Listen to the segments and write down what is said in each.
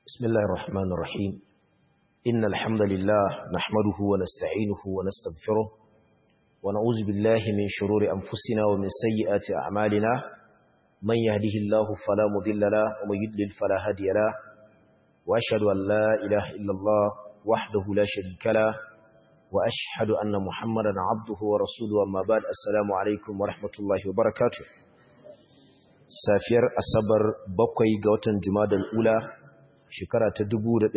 بسم الله الرحمن الرحيم إن الحمد لله نحمده ونستعينه ونستغفره ونعوذ بالله من شرور أنفسنا ومن سيئات أعمالنا من يهده الله فلا مضل له ومن يضلل فلا هادي له وأشهد أن لا إله إلا الله وحده لا شريك له وأشهد أن محمدا عبده ورسوله أما بعد السلام عليكم ورحمة الله وبركاته safiyar asabar bakwai ga watan jumadal ula shekara ta 1446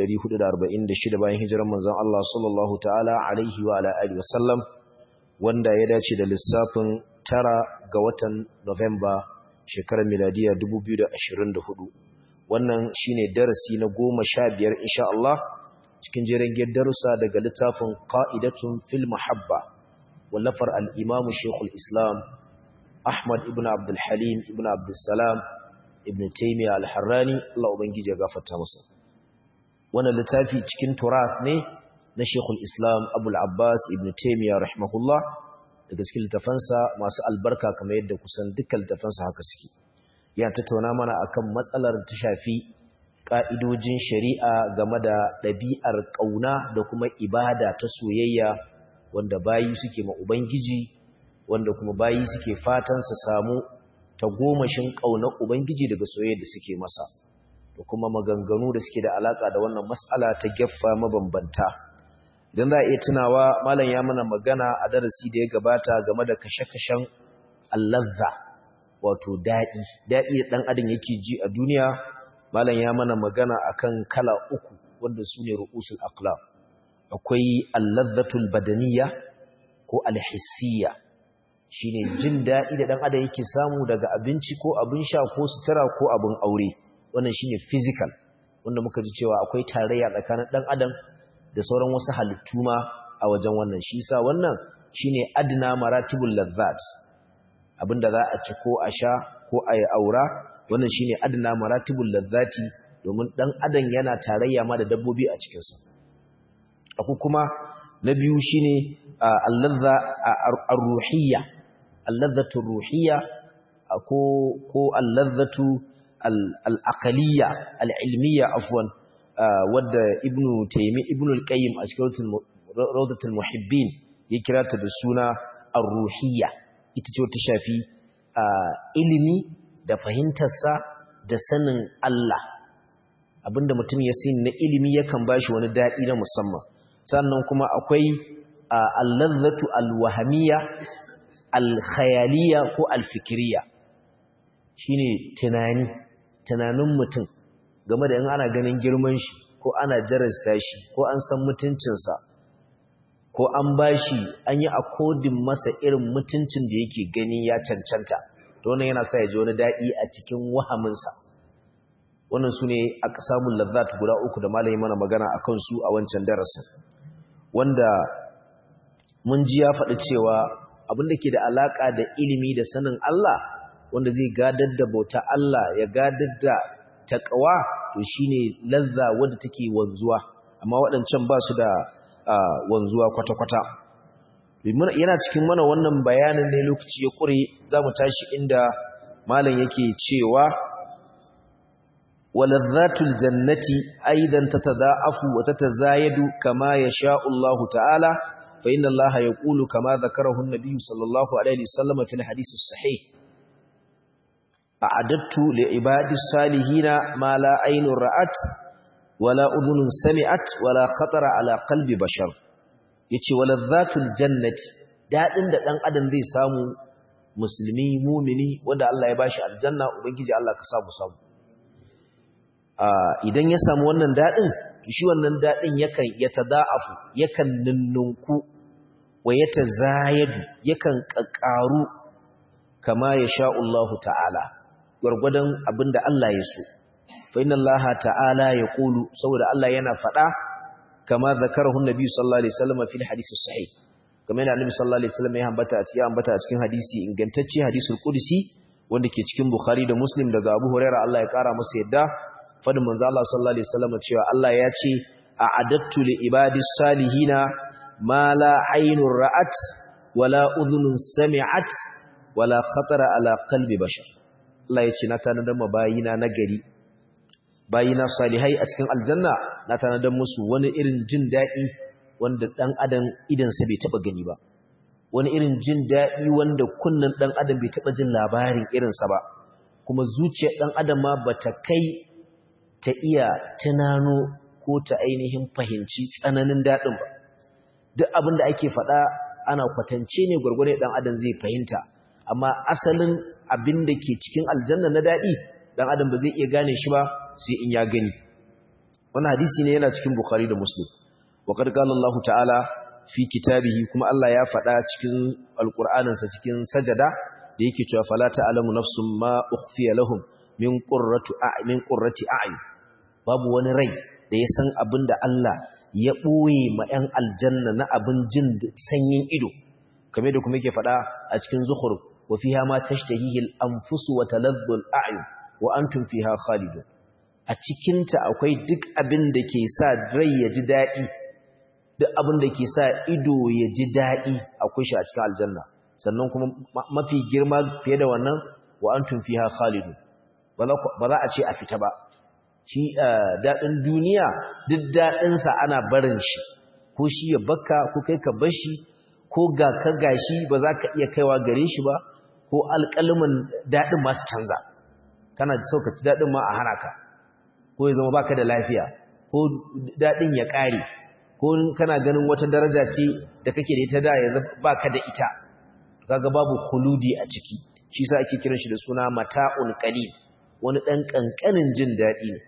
bayan hijirar manzon Allah sallallahu ta'ala alaihi wa ala alihi wasallam wanda ya dace da lissafin tara ga watan November shekarar miladiya 2024 wannan shine darasi na 15 insha Allah cikin jerin darussa daga littafin qa'idatun fil mahabba wallafar al-imam Sheikhul Islam Ahmad ibn Abdul Halim ibn Abdul Salam ibn Taymiyyah al-Harrani Allah ubangije ya gafarta masa wannan littafi cikin turath ne na Sheikhul Islam Abdul Abbas ibn Taymiyyah rahimahullah daga cikin littafansa masu albarka kamar yadda kusan dukkan littafansa haka suke ya tattauna mana akan matsalar ta shafi ka'idojin shari'a game da ɗabi'ar ƙauna da kuma ibada ta soyayya wanda bayi suke ma ubangiji wanda kuma bayi suke fatan su samu ta gomashin ƙaunar Ubangiji daga soyayya da suke masa da kuma maganganu da suke da alaka da wannan mas'ala ta geffa mabambanta idan za a iya tunawa malam ya mana magana a darasi da ya gabata game da kashe-kashen allazza wato daɗi daɗi da ɗan adam yake ji a duniya malam ya mana magana akan kala uku wanda su ne ru'usul aqlam akwai allazzatul badaniya ko alhissiyya shine jin daɗi da ɗan adam yake samu daga abinci ko abin sha ko sutura ko abin aure wannan shine physical wanda muka ji cewa akwai tarayya tsakanin ɗan adam da sauran wasu halittu ma a wajen wannan shi yasa wannan shine adna maratibul lazzat abinda za a ci ko a sha ko a yi aura wannan shine adna maratibul lazzati domin ɗan adam yana tarayya ma da dabbobi a cikinsa akwai kuma na biyu shine allazza ar-ruhiyya allazatu ruhiyya ko ko allazatu al-aqliyya al-ilmiyya afwan wadda ibnu taymi ibnu al-qayyim a cikin rawdatul muhibbin ya kira ta da suna ar-ruhiyya ita ce ta shafi ilimi da fahimtarsa da sanin Allah abinda mutum ya sani na ilimi yakan bashi wani dadi na musamman sannan kuma akwai allazatu al-wahamiyya alkhayaliya ko alfikiriya shine tunani tunanin mutum game da in ana ganin girman shi ko ana jarasta shi ko an san mutuncinsa ko an bashi an yi akodin masa irin mutuncin da yake gani ya cancanta to wannan yana sa ya ji wani daɗi a cikin wahaminsa wannan su ne aka samun lazzat guda uku da malami mana magana a kansu a wancan darasin wanda mun ji ya faɗi cewa abin da ke da alaƙa da ilimi da sanin Allah wanda zai gadar da bauta Allah ya gadar da taƙawa to shine lazza wanda take wanzuwa amma waɗancan ba su da wanzuwa kwata-kwata yana cikin mana wannan bayanin ne lokaci ya ƙure za mu tashi inda malam yake cewa walazzatul jannati aidan tatada'afu wa tatazayadu kama yasha'u Allah ta'ala فإن الله يقول كما ذكره النبي صلى الله عليه وسلم في الحديث الصحيح أعددت لعباد الصالحين ما لا عين رأت ولا أذن سمعت ولا خطر على قلب بشر yace walazzatul jannati dadin da dan adam zai samu musulmi mumini wanda Allah ya bashi aljanna ubangiji Allah ka samu samu idan ya samu wannan dadin shi wannan daɗin yakan yatada'afu yakan ninnunku wa yatazayadu yakan ƙaƙaru kama ya sha Allah ta'ala gwargwadon abinda Allah ya so fa inna Allah ta'ala ya qulu saboda Allah yana faɗa kama zakarahu nabi sallallahu alaihi wasallam fil hadisi sahih kamar yana annabi sallallahu alaihi wasallam ya ambata a cikin ambata a cikin hadisi ingantacce hadisul qudsi wanda ke cikin bukhari da muslim daga abu hurairah Allah ya kara masa yadda fadin manzo Allah sallallahu alaihi wasallam cewa Allah ya ce a'adattu li ibadis salihina ma la aynur ra'at wala udhunun sami'at wala khatara ala qalbi bashar Allah ya ce na tanadar mabayina nagari bayina salihai a cikin aljanna na tanadar musu wani irin jin daɗi wanda ɗan adam idansa bai taɓa gani ba wani irin jin daɗi wanda kunnen ɗan adam bai taɓa jin labarin irinsa ba kuma zuciyar ɗan adam ma ba ta kai ta iya tunano ko ta ainihin fahimci tsananin daɗin ba duk abin da ake faɗa ana kwatance ne gwargwade ɗan adam zai fahimta amma asalin abin da ke cikin aljanna na daɗi ɗan adam ba zai iya gane shi ba sai in ya gani wani hadisi ne yana cikin bukhari da muslim wa qala Allah ta'ala fi kitabihi kuma Allah ya faɗa cikin alqur'aninsa cikin sajada da yake cewa fala ta'lamu nafsum ma ukhfiya lahum min qurrati a'min qurrati a'yun babu wani rai da ya san abin da Allah ya ɓoye ma 'yan aljanna na abin jin sanyin ido kame da kuma yake faɗa a cikin zuhur wa fiha ma tashtahihil anfusu wa talazzul a'yun wa antum fiha khalidun a cikin ta akwai duk abin da ke sa rai ya ji daɗi duk abin da ke sa ido ya ji daɗi akwai shi a cikin aljanna sannan kuma mafi girma fiye da wannan wa antum fiha khalidun ba za a ce a fita ba shi daɗin duniya duk daɗinsa ana barin shi ko shi ya baka ko kai ka bar shi ko ga ka gashi ba za ka iya kaiwa gare shi ba ko alƙalmin daɗin masu canza kana so ka ci daɗin ma a hana ka ko ya zama baka da lafiya ko daɗin ya ƙare ko kana ganin wata daraja ce da kake da ita da yanzu baka da ita kaga babu khuludi a ciki shi sa ake kiran shi da suna mata'un qalil wani ɗan ƙanƙanin jin daɗi ne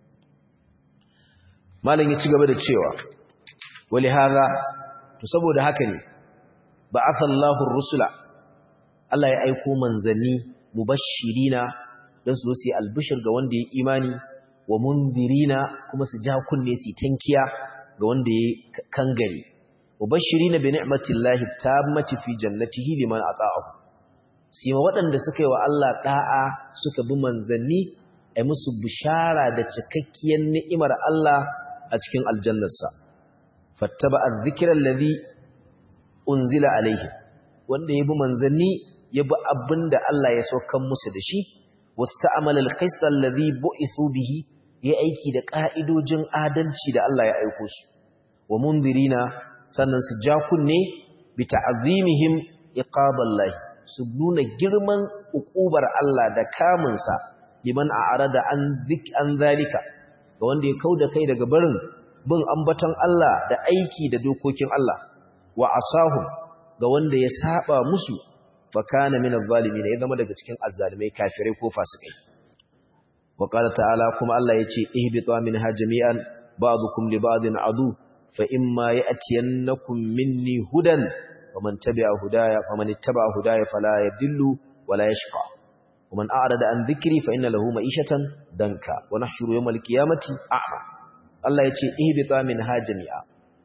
malam ya ci gaba da cewa wali haza to saboda haka ne ba asallahu rusula Allah ya aiko manzanni mubashirina don su zo su yi albishir ga wanda ya imani wa munzirina kuma su ja kunne su tankiya ga wanda ya kangare mubashirina bi ni'matillahi tammati fi jannatihi liman ata'ahu sai ma waɗanda suka yi wa Allah da'a suka bi manzanni ai musu bishara da cikakkiyar ni'imar Allah a cikin aljannarsa fattaba azzikra allazi unzila alaihi wanda yabi manzanni yabi abinda Allah ya saukan musu da shi wasta'amala alqist allazi bu'ithu bihi ya aiki da ka'idojin adalci da Allah ya aiko su wa mundirina sannan su ja kunne bi ta'zimihim iqaballahi su nuna girman ukubar Allah da kamunsa liman a'rada an zik an zalika ga wanda ya kauda kai daga barin bin ambaton Allah da aiki da dokokin Allah wa asahum ga wanda ya saba musu fa kana min adh-dhalimin ya zama daga cikin azzalimai kafirai ko fasikai wa qala ta'ala kuma Allah yace ihbitu minha jami'an ba'dukum li ba'din adu fa imma ya'tiyannakum minni hudan faman tabi'a hudaya faman ittaba'a hudaya fala yadillu wala yashqa ومن أعرض عن ذكري فإن له معيشة دنكا ونحشر يوم القيامة أعمى الله يتي اهبطا منها جميعا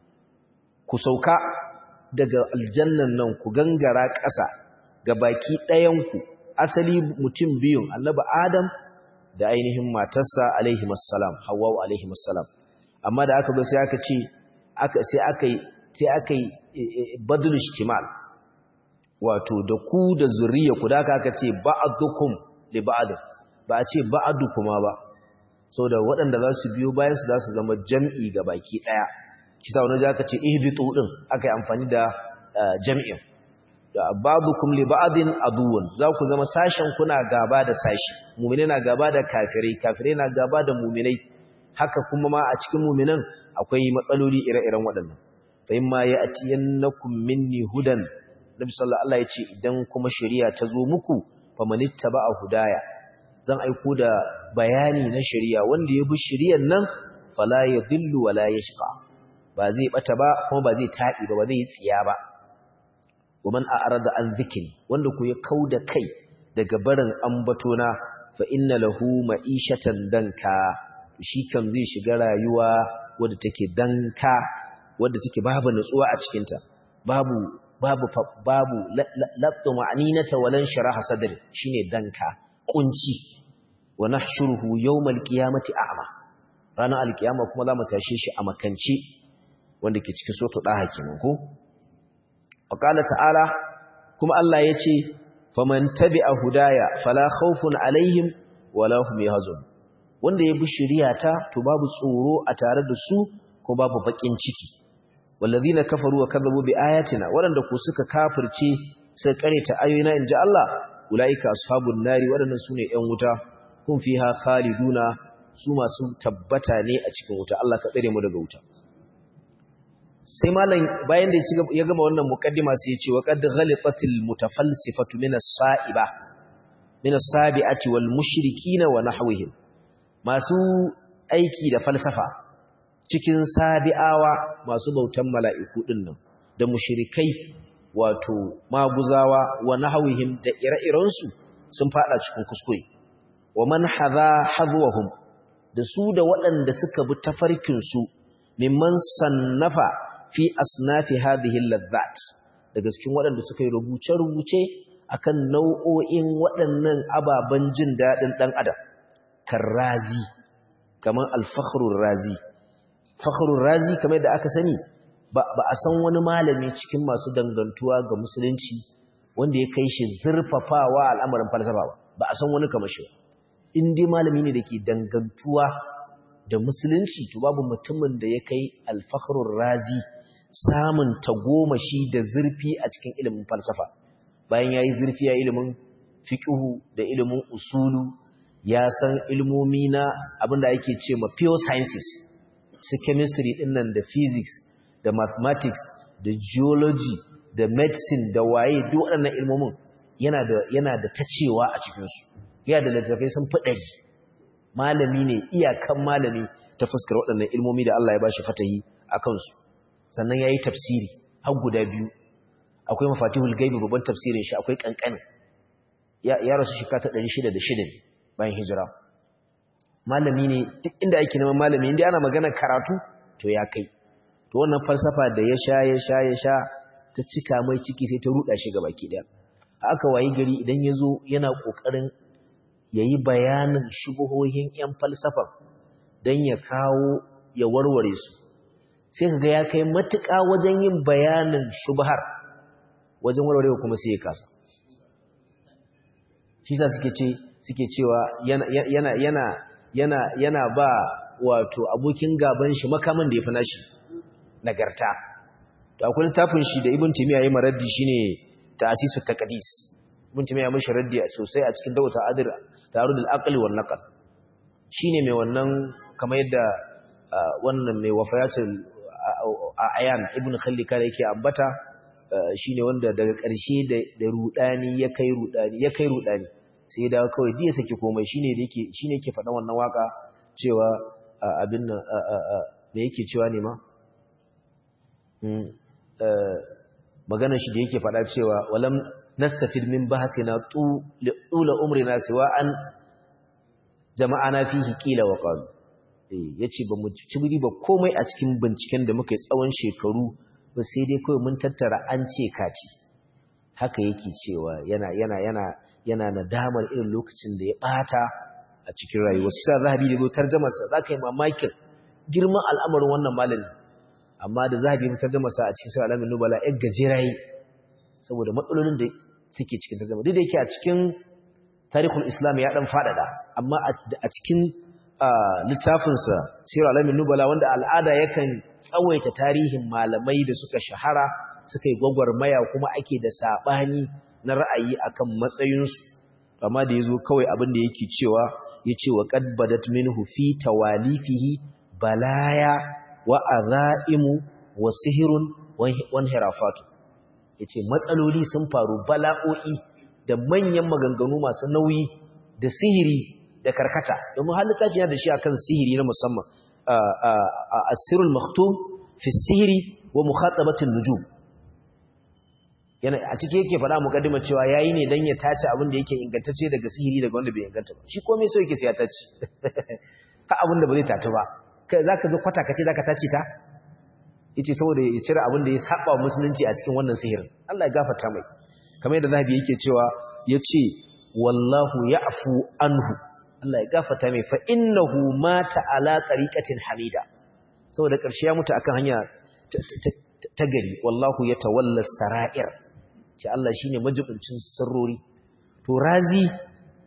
كسوكا daga aljannan nan ku gangara ƙasa ga baki ɗayanku asali mutum biyun annabi adam da ainihin matarsa alaihi wassalam hawwa alaihi wassalam amma da aka zo sai aka ce aka sai aka yi sai aka yi badul ishtimal wato da ku da zuriya ku da aka ce ba'dukum li ba'd ba a ce ba'dukuma ba saboda waɗanda za su biyo bayan su za su zama jam'i ga baki ɗaya kisa wani za ka ce ihbitu din aka yi amfani da jam'in da ba'dukum li ba'din aduwwun za ku zama sashen kuna gaba da sashi mu'mini na gaba da kafirai kafirai na gaba da mu'minai haka kuma ma a cikin mu'minan akwai matsaloli ire-iren waɗannan fa imma ya'tiyannakum minni hudan Nabi sallallahu alaihi ya ce idan kuma shari'a ta zo muku famanittaba'a hudaya zan aiko da bayani na shari'a wanda ya bi shari'an nan fala yadhillu wala yashqa ba zai bata ba kuma ba zai taɗi ba ba zai tsiya ba waman a'rada an zikri wanda ku ya kauda kai daga barin ambatona fa inna lahu ma'ishatan danka shi kam zai shiga rayuwa wadda take danka wadda take babu nutsuwa a cikin ta babu babu babu labtu ma'aninata walan sharaha sadri shine danka kunci wa nahshuruhu yawmal qiyamati a'ma ranar alkiyama kuma zamu tashe shi a makance wanda ke cikin soto daha kenan ko qala ta'ala kuma Allah yace faman tabi'a hudaya fala khawfun alaihim wala hum yahzun wanda ya bi shari'ata to babu tsoro a tare da su ko babu bakin ciki wallazina kafaru wa kadzabu bi ayatina waɗanda ku suka kafirce suka kareta ayoyina inji Allah ulaika ashabun nari waɗannan sune ƴan wuta kun fiha khaliduna su masu tabbata ne a cikin wuta Allah ka tsare mu daga wuta sai malam bayan da ya gama wannan muqaddima sai ya ce wa qad ghalitatil mutafalsifatu min as-sa'iba min as-sabi'ati wal mushrikina wa nahwihim masu aiki da falsafa cikin sabi'awa masu bautan mala'iku dinnan da mushrikai wato maguzawa wa nahwihim da ire-irensu sun fada cikin kuskure wa man hadha hadwahum da su da waɗanda suka bi tafarkin su mimman sannafa fi asnafi hadhihi ladhat daga cikin waɗanda suka yi rubuce-rubuce akan nau'o'in waɗannan ababen jin daɗin ɗan adam karrazi kamar alfakhrur razi fakhrur razi kamar da aka sani ba a san wani malami cikin masu dangantuwa ga musulunci wanda ya kai shi zurfafawa al'amarin falsafa ba ba a san wani kamar shi in dai malami ne da ke dangantuwa da musulunci to babu mutumin da ya kai alfakhrur razi samun tagomashi da zurfi a cikin ilimin falsafa bayan ya yi zurfi a ilimin fiƙihu da ilimin usulu ya san ilmomi na abinda ake ce ma pure sciences su chemistry dinnan da physics da mathematics da geology da medicine da waye duk waɗannan ilmomin yana da yana da tacewa a cikinsu yana da littattafai sun fi ɗari malami ne iyakan malami ta fuskar waɗannan ilmomi da Allah ya bashi fatahi a kansu sannan ya yi tafsiri har guda biyu akwai mafatihul gaibi babban tafsirin shi akwai ƙanƙani ya rasu shi kata 606 ne bayan hijira malami ne duk inda ake neman malami inda ana magana karatu to ya kai to wannan falsafa da ya sha ya sha ya sha ta cika mai ciki sai ta ruɗa shi gaba ki ɗaya aka wayi gari idan ya zo yana ƙoƙarin ya yi bayanin shubuhohin 'yan falsafa don ya kawo ya warware su sai ka ga ya kai matuƙa wajen yin bayanin shubhar wajen warwarewa kuma sai ya kasa shi sa suke ce suke cewa yana yana yana yana yana ba wato abokin gaban shi makamin da ya fi nashi nagarta to akwai littafin shi da ibn timiya yayi maraddi shine ta'sisu taqdis ibn timiya mishi raddi sosai a cikin dawata adir tarud al-aqli wal naql shine mai wannan kamar yadda wannan mai wafayatul ayan ibn khallika da yake ambata shine wanda daga ƙarshe da rudani ya kai rudani ya kai rudani sai da kawai diya saki komai shine da yake shine yake faɗan wannan waka cewa abin nan me yake cewa ne ma maganar shi da yake faɗa cewa walam nastafid min bahatina tula umrina siwa an jama'ana fihi qila wa qalu ya ce ba mu ci ba komai a cikin binciken da muka yi tsawon shekaru ba sai dai kawai mun tattara an ce kaci haka yake cewa yana yana yana yana nadamar irin lokacin da ya bata a cikin rayuwa su sa zahabi da zo tarjamarsa za ka yi mamakin girman al'amarin wannan malami amma da zahabi ya tarjamarsa a cikin sa alamin nubala yan gajerayi saboda matsalolin da suke cikin tarjama duk da yake a cikin tarihul islam ya dan fadada amma a cikin littafinsa sirar alamin nubala wanda al'ada yakan tsawaita tarihin malamai da suka shahara suka yi gwagwarmaya kuma ake da saɓani na ra'ayi akan matsayinsu amma da ya zo kawai abin da yake cewa ya ce wa ƙadbadat minhu fi tawalifihi balaya wa azaimu wa sihirun wan hirafatu ya ce matsaloli sun faru bala'o'i da manyan maganganu masu nauyi da sihiri da karkata domin har littafi yana da shi akan sihiri na musamman asirul maktum fi sihiri wa mukhatabatin nujum yana a ciki yake faɗa mukaddima cewa yayi ne dan ya tace abin da yake ingantacce daga sihiri daga wanda bai inganta ba shi komai so yake sai ya tace ka abin da ba zai tace ba kai zaka zo kwata kace zaka tace ta yace saboda ya cire abin da ya saba musulunci a cikin wannan sihirin Allah ya gafarta mai kamar yadda zahabi yake cewa yace wallahu ya'fu anhu Allah ya gafata mai fa innahu mata ala tariqatin hamida saboda ƙarshe ya mutu akan hanya ta gari wallahu yatawalla sara'ir ce Allah shine majibincin sirrori to razi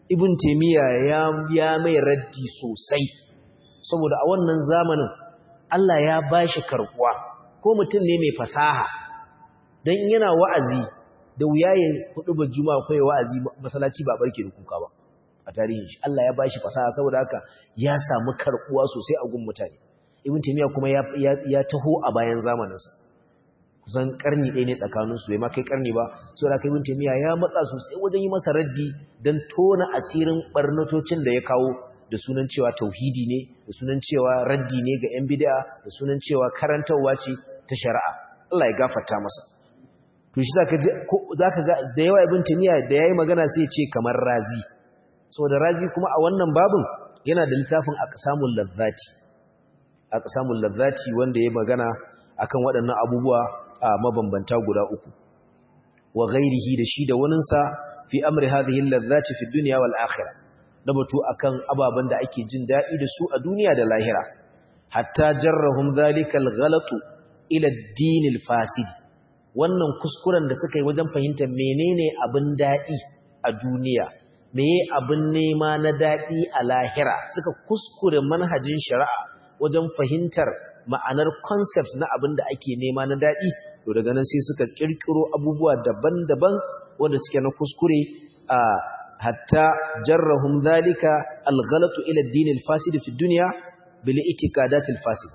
ibn taymiya ya ya mai raddi sosai saboda a wannan zamanin Allah ya bashi karkuwa ko mutum ne mai fasaha dan yana wa'azi da wuya ya hudu ba juma'a kai wa'azi masallaci ba barke da kuka ba a tarihin shi Allah ya bashi fasaha saboda haka ya samu karkuwa sosai a gun mutane ibn taymiya kuma ya ya taho a bayan zamaninsa kusan karni ɗaya ne tsakaninsu bai ma kai karni ba so da kai ibn taymiya ya matsa sosai wajen yi masa raddi dan tona asirin barnatocin da ya kawo da sunan cewa tauhidi ne da sunan cewa raddi ne ga yan bid'a da sunan cewa karantarwa ce ta shari'a Allah ya gafarta masa to shi zaka ji zaka ga da yawa ibn taymiya da yayi magana sai ya ce kamar razi saboda razi kuma a wannan babin yana da littafin aqsamul ladzati aqsamul ladzati wanda ya magana akan waɗannan abubuwa a mabambanta guda uku wa ghairihi da shi da waninsa fi amri hadhihi allazati fi dunya wal akhirah da batu akan ababan da ake jin dadi da su a duniya da lahira hatta jarrahum dhalika al-ghalat ila ad-din al-fasid wannan kuskuren da suka yi wajen fahimtar menene abin dadi a duniya meye abin nema na dadi a lahira suka kuskure manhajin shari'a wajen fahimtar ma'anar concept na abin da ake nema na daɗi to daga nan sai suka ƙirƙiro abubuwa daban-daban wanda suke na kuskure a hatta jarrahum zalika alghalatu ila ad-din al-fasid fi dunya bil itiqadat al-fasid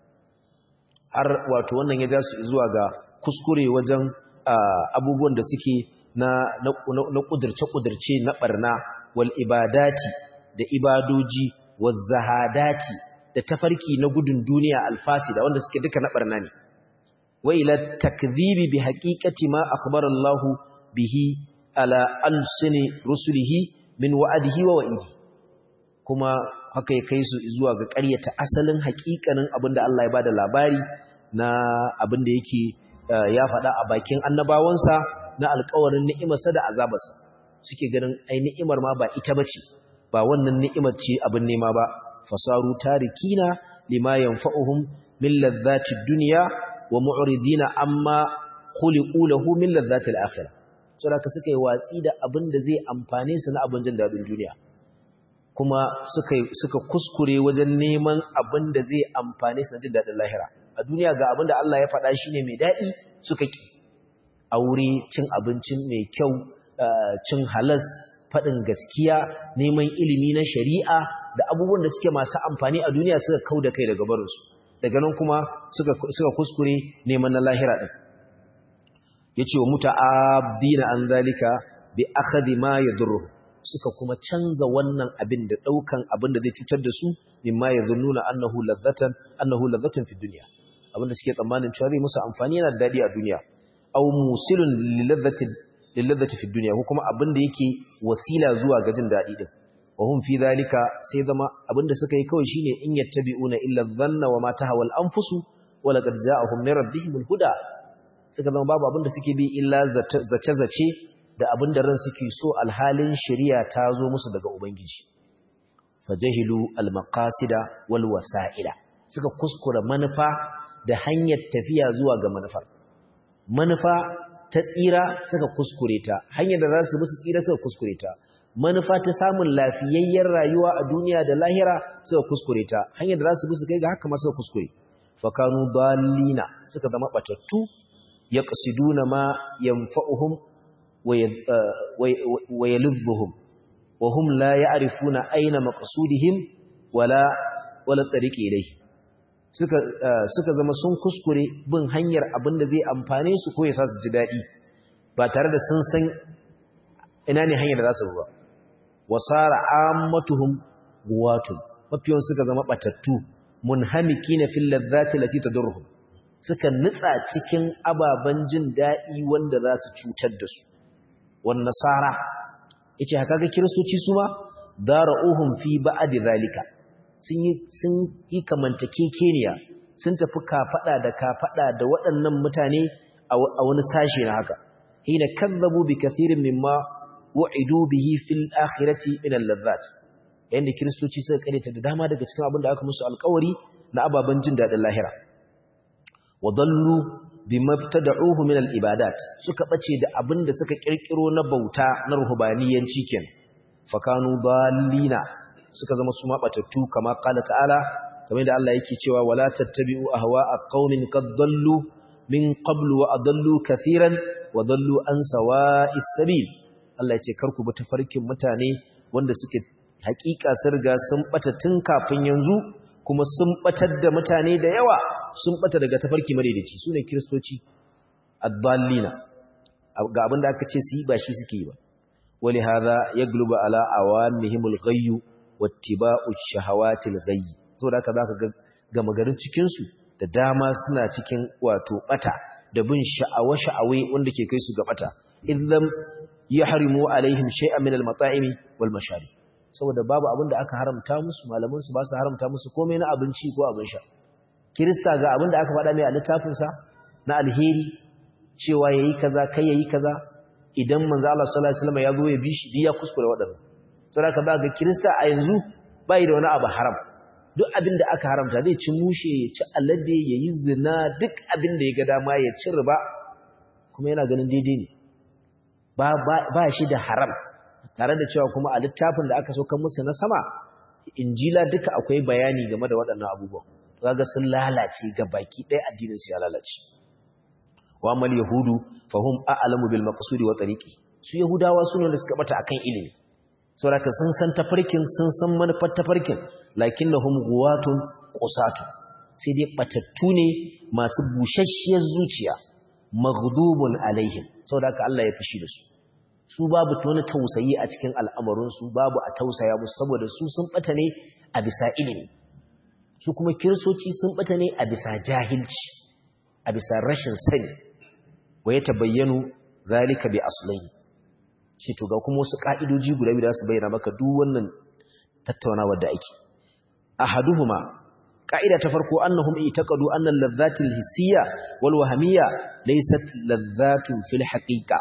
har wato wannan ya ja su zuwa ga kuskure wajen abubuwan da suke na na kudurce-kudurce na barna wal ibadati da ibadoji waz zahadati da tafarki na gudun duniya alfasida wanda suke duka na barna ne wa ila takdhibi bi haqiqati ma akhbara Allah bihi ala alsini rusulihi min wa'adihi wa wa'idi kuma haka ya kai su zuwa ga ƙaryata asalin haƙiƙanin abinda Allah ya bada labari na abinda yake ya faɗa a bakin annabawansa na alƙawarin ni'imarsa da azabarsa suke ganin ai ni'imar ma ba ita bace ba wannan ni'imar ce abin nema ba fasaru tarikina lima yanfa'uhum min ladhati dunya wa mu'ridina amma khuliqu lahu min ladhati al-akhirah saboda suka yi watsi da abin da zai amfane su na abin jin dadin duniya kuma suka suka kuskure wajen neman abin da zai amfane su na jin dadin lahira a duniya ga abin da Allah ya faɗa shine mai dadi suka ki aure cin abincin mai kyau cin halas faɗin gaskiya neman ilimi na shari'a da abubuwan da suke masu amfani a duniya suka kau da kai daga barinsu daga nan kuma suka kuskure neman na lahira ɗin ya ce wa muta'abdina an zalika bi akhadhi ma yadurru suka kuma canza wannan abin da ɗaukan abin da zai cutar da su mimma yadhunnuna annahu ladzatan annahu ladzatan fi dunya abin da suke tsammanin cewa zai musu amfani yana da dadi a duniya aw musilun liladzati lilladzati fi dunya ko kuma abin da yake wasila zuwa ga jin dadi din wa hum fi dhalika sai zama abin da suka yi kawai shine in yattabi'una illa dhanna wa ma tahawa al-anfusu wa laqad ja'ahum min rabbihim al-huda suka zama babu abin da suke bi illa zace zace da abin da ran suke so alhalin shari'a ta zo musu daga ubangiji fajahilu al-maqasida wal wasa'ila suka kuskura manufa da hanyar tafiya zuwa ga manufar manufa ta tsira suka kuskure ta hanyar da za su musu tsira suka kuskure ta manufa ta samun lafiyayyen rayuwa a duniya da lahira suka kuskure ta hanyar da za su musu kai ga haka ma suka kuskure fakanu dalina suka zama batattu yaqsiduna ma yanfa'uhum wa yalidhuhum wa hum la ya'rifuna aina maqsudihim wala wala tariqi ilayhi suka suka zama sun kuskure bin hanyar abin da zai amfane su ko ya sa su ji daɗi ba tare da sun san ina ne hanyar da za su ba wasara ammatuhum guwatun mafiyon suka zama batattu munhamikina fil ladzati lati tadurruhum suka nitsa cikin ababan jin daɗi wanda za su cutar da su wan nasara yace haka ga kiristoci su ma dara'uhum fi ba'd zalika sun yi sun yi kamantakekeniya sun tafi kafada da kafada da waɗannan mutane a wani sashe na haka hina kazzabu bi kathirin mimma wa'idu bihi fil akhirati min al-ladhat yanda kristoci suka karanta da dama daga cikin abin da aka musu alƙawari na ababan jin dadin lahira wadallu bima tad'uhu min al-ibadat suka bace da abin da suka kirkiro na bauta na ruhbaniyanci kenan fakanu dallina suka zama su mabatattu kama qala ta'ala kamar da Allah yake cewa wala tattabi'u ahwa'a qaumin qad dallu min qablu wa adallu kathiran wa dallu an sawa'is sabil Allah ya ce karku bi tafarkin mutane wanda suke hakika sun riga sun bata tun kafin yanzu kuma sun batar da mutane da yawa sun bata daga tafarki madaidaici sune kristoci ad-dallina ga abin da aka ce su yi ba shi suke yi ba wali hadha yaglubu ala awamihimul ghayyu wattiba'u shahawatil ghayyi saboda haka zaka ga gama garin cikin su da dama suna cikin wato bata da bin sha'awa sha'awe wanda ke kai su ga bata idan yahrimu alaihim shay'an min al-mata'imi wal masharib saboda babu abin da aka haramta musu malaman su ba su haramta musu komai na abinci ko abin sha kirista ga abin da aka faɗa mai a littafin sa na alheri cewa yayi kaza kai yayi kaza idan manzo Allah sallallahu alaihi wasallam ya zo ya bi shi ya kuskure wadannan saboda ka ga kirista a yanzu bai da wani abu haram duk abin da aka haramta zai ci mushe ya ci alade ya yi zina duk abin da ya ga dama ya ci riba kuma yana ganin daidai ne ba shi da haram tare da cewa kuma a littafin da aka saukan musu na sama injila duka akwai bayani game da waɗannan abubuwan kaga sun lalace ga baki ɗaya addinin su ya lalace wa mal yahudu fahum a'lamu bil maqsudi wa tariqi su yahudawa sune da suka bata akan ilimi saboda sun san tafarkin sun san manufar tafarkin lakinnahum guwatun qusatu sai dai batattu ne masu bushashiyar zuciya maghdubun alaihim saboda haka Allah ya fushi da su su babu wani tausayi a cikin al'amarin su babu a tausaya musu saboda su sun bata ne a bisa ilimi su kuma kiristoci sun bata ne a bisa jahilci a bisa rashin sani wa ya tabayyanu zalika bi aslaini shi to ga kuma wasu ka'idoji guda biyu da su bayyana maka duk wannan tattaunawa da ake ahaduhuma ka'ida ta farko annahum itaqadu anna al-ladhati al-hissiyya wal wahmiyya laysat ladhatun fil haqiqa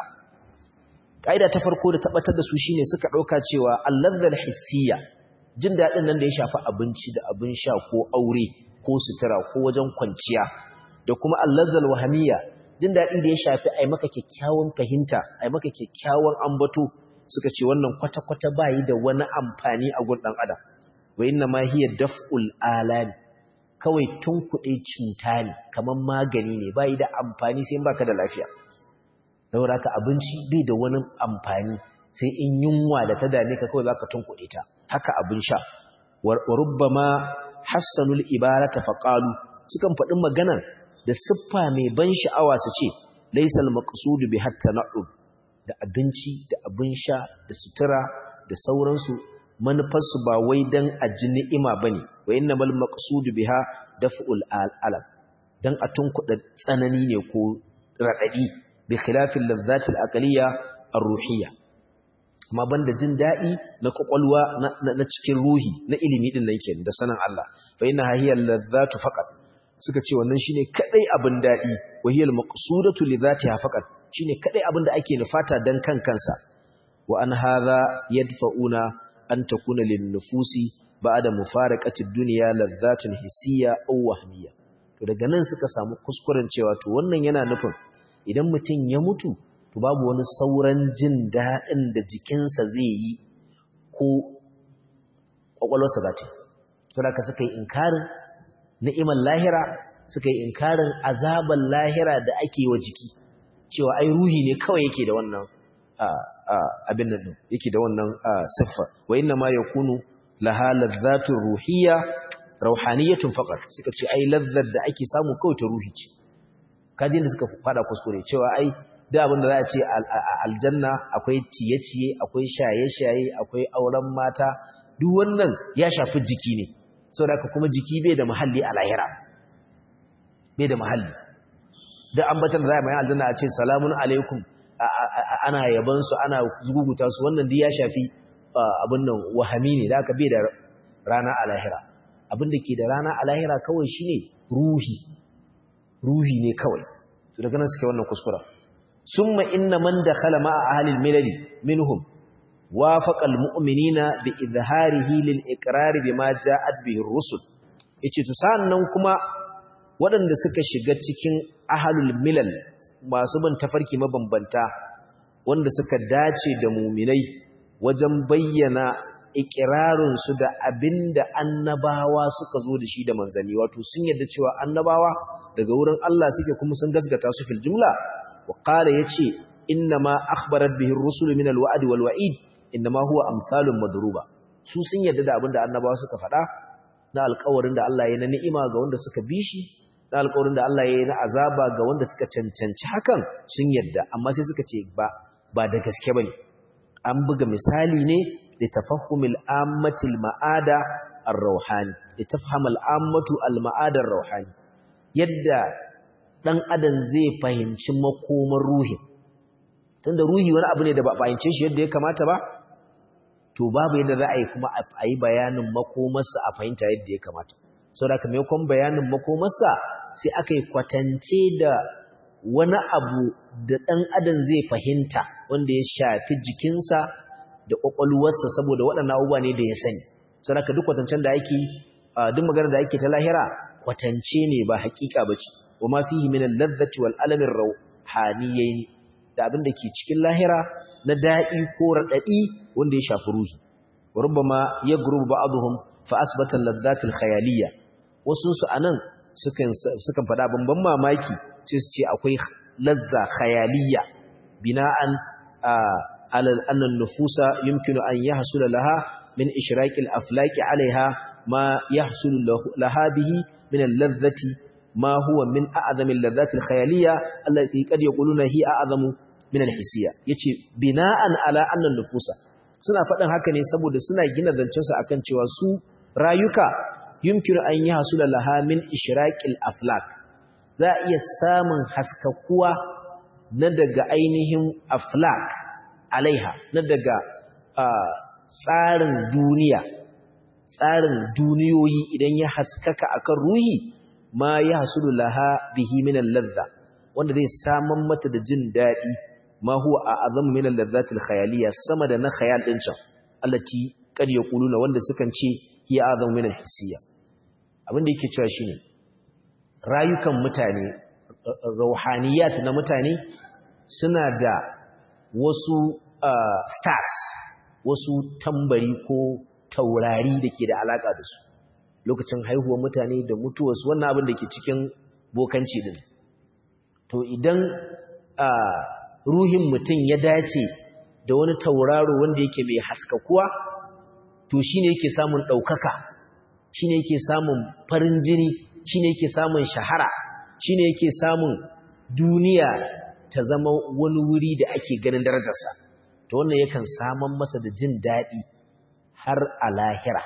ka'ida ta farko da tabbatar da su shine suka dauka cewa al-ladha al-hissiyya jin dadin nan da ya shafi abinci da abin sha ko aure ko sutura ko wajen kwanciya da kuma al-ladha al-wahmiyya jin dadi da ya shafi ai maka kyakkyawan fahimta ai maka kyakkyawan ambato suka ce wannan kwata-kwata bayi da wani amfani a gun dan adam wa inna ma hiya daf'ul alami kawai tunkuɗe cuta ne kamar magani ne bai da amfani sai baka da lafiya saboda ka abinci bai da wani amfani sai in yunwa da ta dame ka kawai zaka tunkuɗe ta haka abin sha wa rubbama hassanul ibarata faqalu sukan faɗi magana da siffa mai ban sha'awa su ce laysal maqsud bi hatta na'ud da abinci da abin sha da sutura da sauransu manufarsu ba wai don a ji ni'ima ba ne wa yin namal maƙasudu biha daf'ul alam don a tunkuɗa tsanani ne ko raɗaɗi bi khilafin lazzatil aqliya ar-ruhiyya amma banda jin daɗi na kwakwalwa na cikin ruhi na ilimi din nan kenan da sanin Allah fa inna hiya lazzatu faqat suka ce wannan shine kadai abin daɗi wa hiya al-maqsudatu li dhatiha faqat shine kadai abin da ake nufata dan kan kansa wa an hadha yadfa'una an takuna lin nufusi ba'da mufaraqati ad-dunya ladhatun hissiyya aw wahmiyya to daga nan suka samu kuskuren cewa to wannan yana nufin idan mutum ya mutu to babu wani sauran jin daɗin da jikinsa zai yi ko ƙwaƙwalwarsa za ta yi to da ka suka yi inkarin ni'imar lahira suka yi inkarin azabar lahira da ake wa jiki cewa ai ruhi ne kawai yake da wannan abin nan yake da wannan siffa wa inna ma yakunu laha ladhatun ruhiyya rauhaniyatun faqat suka ce ai lazzar da ake samu kawai ta ruhi ce kajin da suka fada kuskure cewa ai da abin da za a ce aljanna akwai ciye-ciye akwai shaye-shaye akwai auren mata duk wannan ya shafi jiki ne saboda haka kuma jiki bai da muhalli a lahira bai da muhalli da ambatan da za a mai aljanna a ce salamun alaikum ana yaban su ana zuguguta su wannan duk ya shafi abin nan wahami ne da aka bai da rana a lahira abin da ke da rana a lahira kawai shine ruhi ruhi ne kawai to daga nan suke wannan kuskura summa inna man dakhala ma'a ahli al-milal minhum wafaqa al-mu'minina bi izharihi lil iqrar bima ja'at bihi ar-rusul yace to sannan kuma waɗanda suka shiga cikin ahlul milal masu bin tafarki mabambanta wanda suka dace da muminai wajen bayyana ikirarinsu da abinda annabawa suka zo da shi da manzanni wato sun yadda cewa annabawa daga wurin Allah suke kuma sun gasgata su fil jumla wa qala yace inna ma akhbarat bihi ar-rusul min al-wa'd wal wa'id inna ma huwa amsalun madruba su sun yadda da abinda annabawa suka faɗa na alƙawarin da Allah ya na ni'ima ga wanda suka bi shi na alƙawarin da Allah ya yi na azaba ga wanda suka cancanci hakan sun yadda amma sai suka ce ba ba da gaske bane an buga misali ne da tafahumil ammatil ma'ada ar-rauhani da tafhamul ammatu al-ma'ada ar-rauhani yadda dan adam zai fahimci makomar ruhi tunda ruhi wani abu ne da ba fahimce shi yadda ya kamata ba to babu yadda za a yi kuma a yi bayanin makomarsa a fahimta yadda ya kamata sau da maimakon bayanin makomarsa sai aka yi kwatance da wani abu da ɗan adam zai fahimta wanda ya shafi jikinsa da ƙwaƙwalwarsa saboda waɗannan abubuwa ne da ya sani sau da duk kwatancen da ake duk magana da ake ta lahira kwatance ne ba haƙiƙa ba ce wa ma fihi min al-ladzati wal alamin rauhaniyyaini da abin da ke cikin lahira na daɗi ko raɗaɗi wanda ya shafi ruhi rubama yagrubu ba'dhum fa asbata al-ladzat al-khayaliyya wasu su anan sukan sukan fada bamban mamaki sai su ce akwai lazza khayaliyya bina'an ala anna an-nufusa yumkinu an yahsula laha min ishraqi al-aflaq 'alayha ma yahsulu laha bihi min al-ladzati ma huwa min a'zami al-ladzat al-khayaliyya allati qad yaquluna hi a'zamu min al-hissiyya yace bina'an ala anna an-nufusa suna faɗin haka ne saboda suna gina zancensu akan cewa su rayuka yumkinu an yi hasula laha min ishraqil aflak za a iya samun haskakuwa na daga ainihin aflak alaiha na daga tsarin duniya tsarin duniyoyi idan ya haskaka akan ruhi ma ya hasulu laha bihi min ladha wanda zai saman mata da jin daɗi ma huwa a'zamu min al-ladhat al-khayaliyya sama da na khayal din can allati kad yaquluna wanda sukan ce hiya a'zamu min al-hissiyya abin da yake cewa shine rayukan mutane rauhaniyat na mutane suna da wasu stars wasu tambari ko taurari da ke da alaka da su lokacin haihuwar mutane da mutuwarsu wannan abin da ke cikin bokanci din to idan ruhin mutum ya dace da wani tauraro wanda yake mai haskakuwa to shine yake samun ɗaukaka shine yake samun farin jini shine yake samun shahara shine yake samun duniya ta zama wani wuri da ake ganin darajarsa to wannan yakan saman masa da jin daɗi har a lahira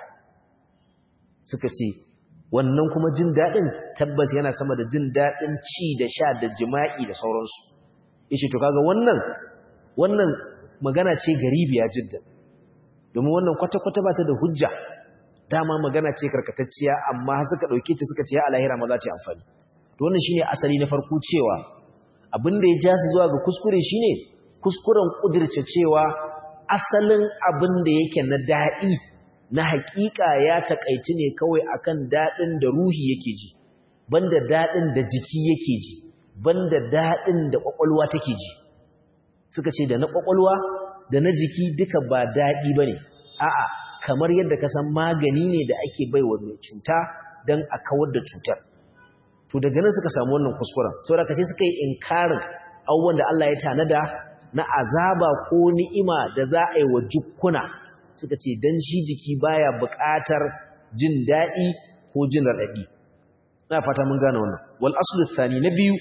suka ce wannan kuma jin daɗin tabbas yana sama da jin daɗin ci da sha da jima'i da sauransu yace to kaga wannan wannan magana ce garibiya jiddan domin wannan kwata-kwata ba ta da hujja dama magana ce karkatacciya amma suka dauke ta suka ce ya alahira ma za ta yi amfani to wannan shine asali na farko cewa abin da ya ja su zuwa ga kuskure shine kuskuren kudirce cewa asalin abin da yake na daɗi na haƙiƙa ya takaici ne kawai akan daɗin da ruhi yake ji banda daɗin da jiki yake ji banda daɗin da ƙwaƙwalwa take ji suka ce da na ƙwaƙwalwa da na jiki duka ba daɗi ba ne a'a kamar yadda ka san magani ne da ake bai wa mai cuta don a kawar da cutar to daga nan suka samu wannan kuskuren saboda ka sai suka yi inkarin abubuwan da Allah ya tanada na azaba ko ni'ima da za a yi wa jukkuna suka ce dan shi jiki baya buƙatar jin daɗi ko jin raɗaɗi ina fata mun gane wannan wal aslu thani na biyu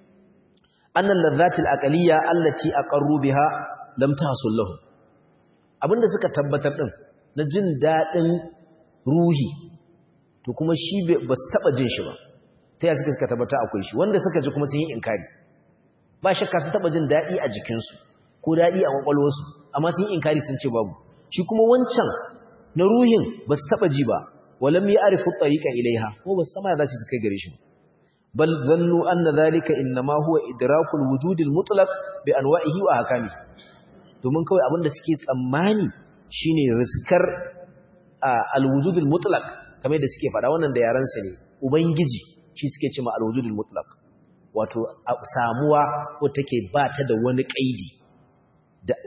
أن اللذات الأقلية التي أقروا بها لم تحصل لهم abinda suka tabbatar din na jin dadin ruhi to kuma shi ba su taba jin shi ba ta yaya suka suka tabbata akwai shi wanda suka ji kuma sun yi inkari ba shakka sun taba jin dadi a jikinsu ko dadi a kwakwalwarsu amma sun yi inkari sun ce babu shi kuma wancan na ruhin ba su taba ji ba walam ya'rifu tariqa ilaiha ko ba su sama za su kai gare shi ba بل ظنوا أن ذلك إنما هو إدراك الوجود المطلق بأنواعه وأحكامه domin kawai abin da suke tsammani shine riskar alwujudul mutlaq kamar da suke faɗa wannan da yaran sa ne ubangiji shi suke cewa alwujudul mutlaq wato samuwa ko take ba ta da wani kaidi da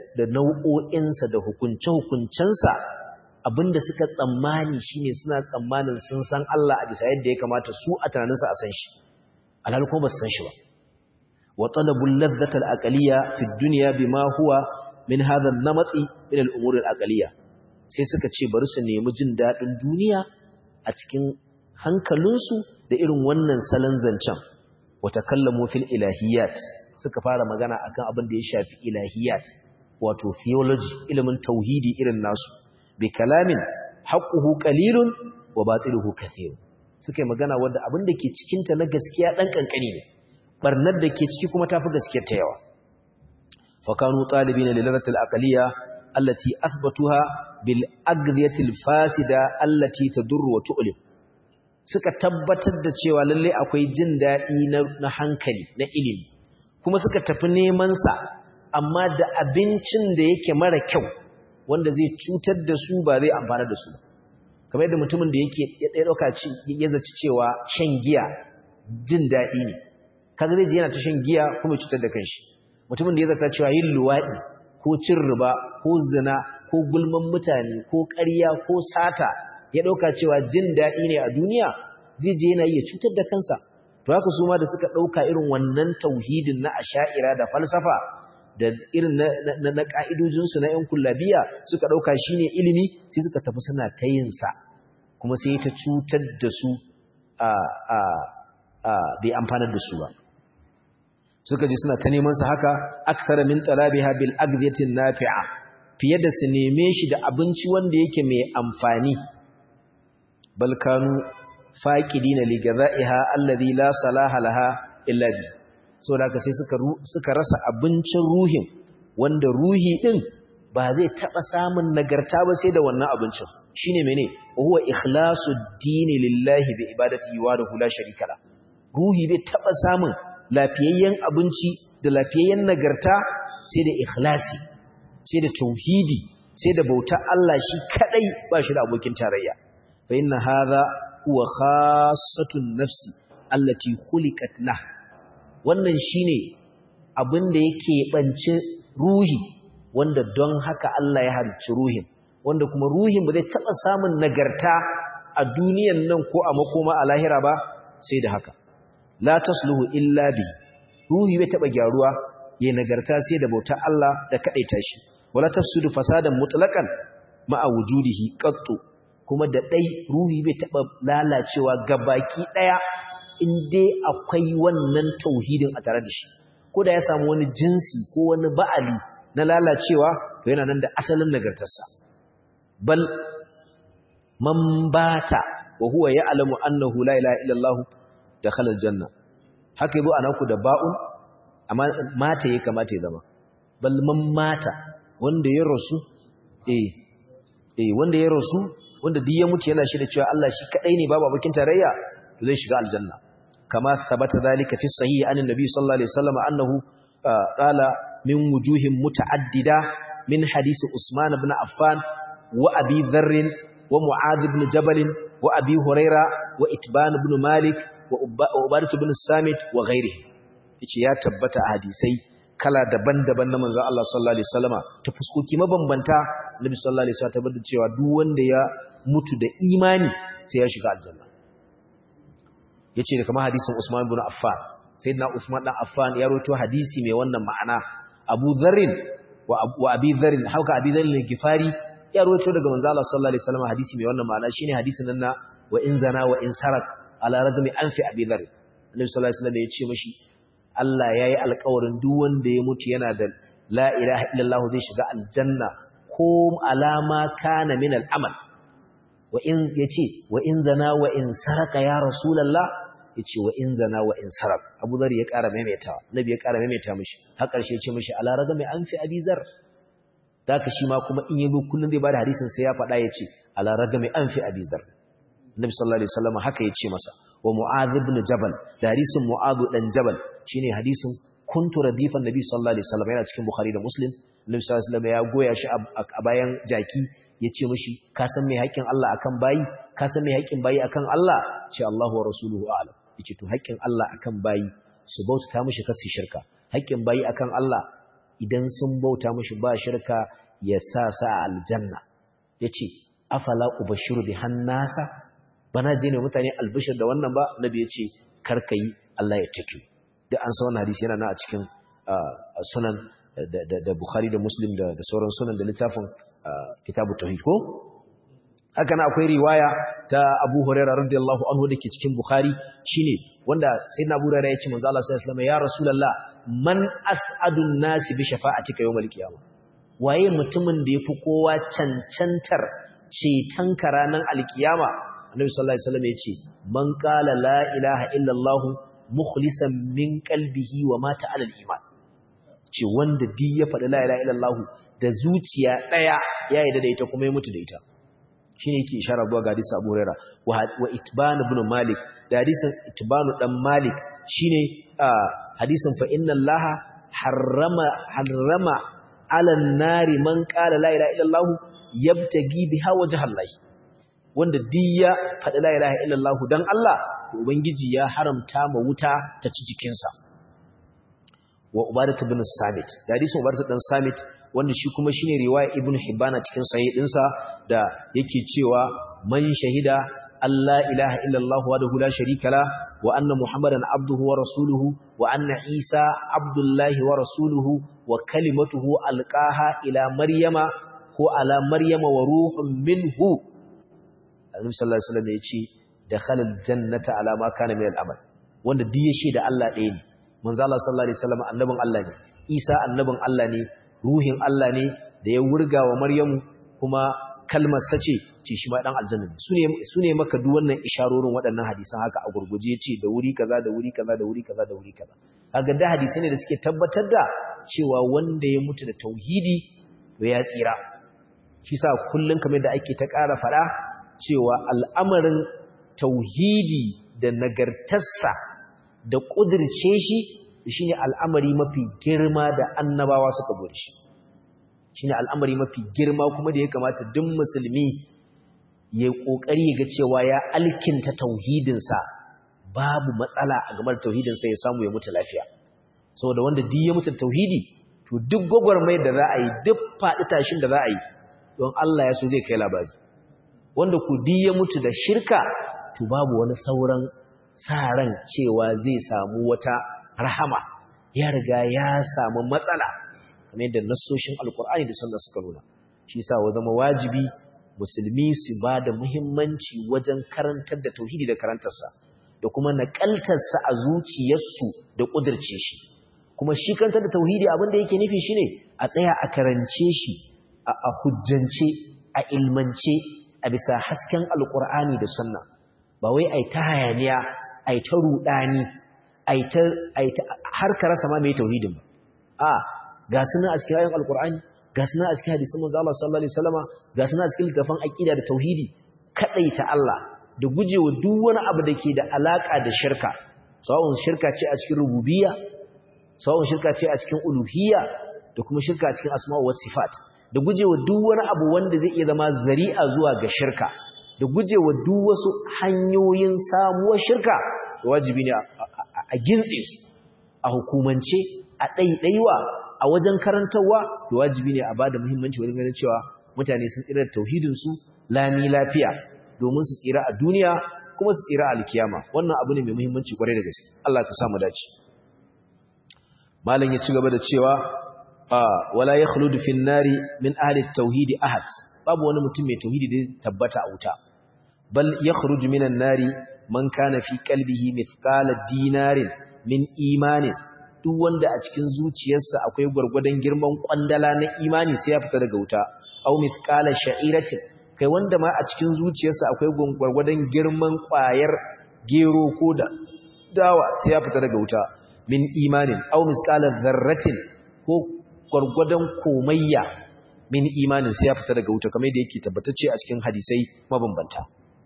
da nau'o'insa da hukunce-hukuncensa abinda suka tsammani shine suna tsammanin sun san Allah a bisa yadda ya kamata su a tunaninsa a san shi alhal kuma ba su san shi ba wa talabul ladhata al-aqliya fi dunya bima huwa min hadha an-namati min al-umur al-aqliya sai suka ce bari su nemi jin dadin duniya a cikin hankalinsu da irin wannan salon zancen wa takallamu fil ilahiyat suka fara magana akan abin da ya shafi ilahiyat wato theology ilimin tauhidi irin nasu bi kalamin haqquhu qalilun wa batiluhu kathir suka yi magana wanda abin da ke cikin ta na gaskiya dan kankani ne barnar da ke ciki kuma tafi gaskiyar ta yawa fa kanu talibina lilalatil aqliya allati athbatuha bil agdiyatil fasida allati tadur wa tu'lim suka tabbatar da cewa lalle akwai jin dadi na hankali na ilimi kuma suka tafi neman sa amma da abincin da yake mara kyau wanda zai cutar da su ba zai amfana da su kamar yadda mutumin da yake ya dauka ya zaci cewa shan giya jin daɗi ne kaga zai je yana ta shan giya kuma cutar da kanshi mutumin da ya zata cewa yin luwaɗi ko cin riba ko zina ko gulman mutane ko ƙarya ko sata ya dauka cewa jin daɗi ne a duniya zai je yana iya cutar da kansa to haka su ma da suka dauka irin wannan tauhidin na asha'ira da falsafa da irin na, na, ƙa'idojinsu na ‘yan kullabiya suka ɗauka shi ne ilimi sai suka tafi suna ta yinsa kuma sai ta cutar da su bai amfanar da su ba suka ji suna ta neman su haka aksara min talabiha bil agdiyatin nafi'a fiye da su neme shi da abinci wanda yake mai amfani balkanu faqidina li ghadha'iha alladhi la salaha laha illa bi saboda haka sai suka suka rasa abincin ruhin wanda ruhi din ba zai taba samun nagarta ba sai da wannan abincin shine mene huwa ikhlasu dini lillahi bi ibadati wa la sharika la ruhi bai taba samun lafiyayyen abinci da lafiyayyen nagarta sai da ikhlasi sai da tauhidi sai da bauta Allah shi kadai ba shi da abokin tarayya fa inna hadha huwa khassatun nafsi allati khuliqat lah wannan shine abin da yake bance ruhi wanda don haka Allah ya halicci ruhin wanda kuma ruhin ba zai taba samun nagarta a duniyan nan ko a makoma a lahira ba sai da haka la tasluhu illa bi ruhi bai taba gyaruwa yayin nagarta sai da bautar Allah da kadaita shi wala tafsidu fasadan mutlaqan ma'a wujudihi qattu kuma da dai ruhi bai taba lalacewa gabaki daya in dai akwai wannan tauhidin a tare da shi ko da ya samu wani jinsi ko wani ba'ali na lalacewa to yana nan da asalin nagartarsa bal man bata wa huwa ya'lamu annahu la ilaha illallah dakhala aljanna haka yabo anaku da ba'un amma mata ya kamata ya zama bal man mata wanda ya rasu eh eh wanda ya rasu wanda duk ya mutu yana shi da cewa Allah shi kadai ne babu abokin tarayya zai shiga aljanna kama sabata zalika fi sahihi anin nabi sallallahu alaihi wasallam annahu qala min wujuhin muta'addida min hadisi usman ibn affan wa abi dharr wa mu'adh ibn jabal wa abi huraira wa itban ibn malik wa ubadah ibn samit wa ghairihi yace ya tabbata a hadisai kala daban-daban na manzon Allah sallallahu alaihi wasallama ta fuskoki mabambanta nabi sallallahu alaihi wasallam tabbata cewa duk wanda ya mutu da imani sai ya shiga aljanna yace da kamar hadisin Usman ibn Affan sayyidina Usman dan Affan ya rawaito hadisi mai wannan ma'ana Abu Dharrin wa Abi Dharrin hauka Abi Dharrin al-Ghifari ya rawaito daga manzo Allah sallallahu alaihi wasallam hadisi mai wannan ma'ana shine hadisin nan na wa in zana wa in sarak ala rajmi anfi Abi Dharr Annabi sallallahu alaihi wasallam ya ce mishi Allah yayi alƙawarin duk wanda ya mutu yana da la ilaha illallah zai shiga aljanna ko alama kana min al-amal wa in yace wa in zana wa in saraka ya rasulullah yace wa in zana wa in sarak Abu Dharr ya ƙara maimaitawa Nabi ya ƙara maimaita mishi har ƙarshe yace mishi ala ragami anfi Abi Zar daka shi ma kuma in yazo kullun zai bada hadisin sai ya faɗa yace ala ragami anfi Abi Zar Nabi sallallahu alaihi wasallam haka yace masa wa Mu'adh ibn Jabal da hadisin Mu'adh dan Jabal shine hadisin kuntu radifan Nabi sallallahu alaihi wasallam yana cikin Bukhari da Muslim Nabi sallallahu alaihi wasallam ya goya shi a bayan jaki yace mishi ka san me haƙin Allah akan bayi ka san me haƙin bayi akan Allah ce Allahu wa rasuluhu a'lam yace to haƙin Allah akan bayi su bauta mishi kasu shirka haƙin bayi akan Allah idan sun bauta mashi ba shirka ya sa sa aljanna yace afala ubashiru bi hannasa bana je ne mutane albishir da wannan ba nabi yace karkai Allah ya take da an sa wannan hadisi yana na a cikin sunan da Bukhari da Muslim da sauran sunan da littafin kitabu tauhid ko haka na akwai riwaya ta Abu Hurairah radiyallahu anhu dake cikin Bukhari shine wanda sayyidina Abu Hurairah ya ce manzo Allah sallallahu alaihi wasallam ya Rasulullah man as'adun nasi bi shafa'atika yawmal qiyamah waye mutumin da yafi kowa cancantar ceton ka ranar alkiyama Annabi sallallahu alaihi wasallam ya ce man qala la ilaha illa Allah mukhlisan min qalbihi wa mata ala al-iman ce wanda duk ya faɗi la ilaha illa Allah da zuciya daya ya yarda da ita kuma ya mutu da ita shine yake ishara zuwa ga hadisi Abu Hurairah wa Itban ibn Malik da hadisin Itban dan Malik shine hadisin fa inna Allah harrama harrama ala nari man qala la ilaha illa Allah yabtagi biha wajha Allah wanda diya faɗi la ilaha illa Allah dan Allah to ubangiji ya haramta ma wuta ta ci jikinsa wa ubadatu bin samit da hadisin ubadatu dan samit wanda shi kuma shine riwaya ibnu hibana cikin sahih dinsa da yake cewa man shahida alla ilaha illallah wahdahu la sharika la wa anna muhammadan abduhu wa rasuluhu wa anna isa abdullahi wa rasuluhu wa kalimatuhu alqaha ila maryama ko ala maryama wa ruhun minhu annabi sallallahu alaihi wasallam yace dakhala aljannata ala ma kana min al'amal wanda duk ya shaida Allah ɗaya ne manzo Allah sallallahu alaihi wasallam annabin Allah ne Isa annabin Allah ne ruhin Allah ne da ya wurga wa Maryamu kuma kalmar sace ce shi ma dan aljanna ne sune sune maka duk wannan isharorin waɗannan hadisan haka a gurguje ce da wuri kaza da wuri kaza da wuri kaza da wuri kaza kaga da hadisai ne da suke tabbatar da cewa wanda ya mutu da tauhidi to ya tsira shi sa kullun kamar da ake ta ƙara fada cewa al'amarin tauhidi da nagartarsa da ƙudirce shi shi ne al'amari mafi girma da annabawa suka buri shi shi ne al'amari mafi girma kuma da ya kamata duk musulmi ya ƙoƙari ga cewa ya alkinta tauhidinsa babu matsala a game da tauhidinsa ya samu ya mutu lafiya saboda wanda duk ya mutu tauhidi to duk gwagwarmai da za a yi duk faɗi tashin da za a yi don Allah ya so zai kai labari wanda ku duk ya mutu da shirka to babu wani sauran sa ran cewa zai samu wata rahama ya riga ya samu matsala kamar yadda nassoshin alkur'ani da sunna suka nuna shi yasa wa zama wajibi musulmi su ba da muhimmanci wajen karantar da tauhidi da karantarsa da kuma naƙaltarsa a zuciyarsu da ƙudirce shi kuma shi karantar da tauhidi abin da yake nufi shine a tsaya a karance shi a hujjance a ilmance a bisa hasken alkur'ani da sunna ba wai ai ta hayaniya ai ta rudani ai ta har ka rasa ma mai tauhidin ba a ga sunan a cikin ayoyin alkur'ani ga sunan a cikin hadisin manzo Allah sallallahu alaihi wasallama ga sunan a cikin littafin aqida da tauhidi kadaita Allah da gujewa duk wani abu da ke da alaka da shirka sawun shirka ce a cikin rububiyya sawun shirka ce a cikin uluhiyya da kuma shirka a cikin asma'u was sifat da gujewa duk wani abu wanda zai iya zama zari'a zuwa ga shirka da gujewa duk wasu hanyoyin samuwar shirka wajibi ne a gintse su a hukumance a ɗaiɗaiwa a wajen karantarwa da wajibi ne a ba da muhimmanci wajen ganin cewa mutane sun tsira da tauhidinsu lami lafiya domin su tsira a duniya kuma su tsira a alkiyama wannan abu ne mai muhimmanci kwarai da gaske Allah ka samu dace malam ya ci gaba da cewa wala yakhludu fin nari min ahli tauhidi ahad babu wani mutum mai tauhidi da tabbata a wuta bal yakhruju minan nari man kana fi qalbihi mithqala dinarin min imanin duk wanda a cikin zuciyarsa akwai gwargwadon girman kwandala na imani sai ya fita daga wuta aw mithqala sha'iratin kai wanda ma a cikin zuciyarsa akwai gwargwadon girman kwayar gero ko da dawa sai ya fita daga wuta min imanin aw mithqala dharratin ko gwargwadon komayya min imanin sai ya fita daga wuta kamar da yake tabbatacce a cikin hadisai mabambanta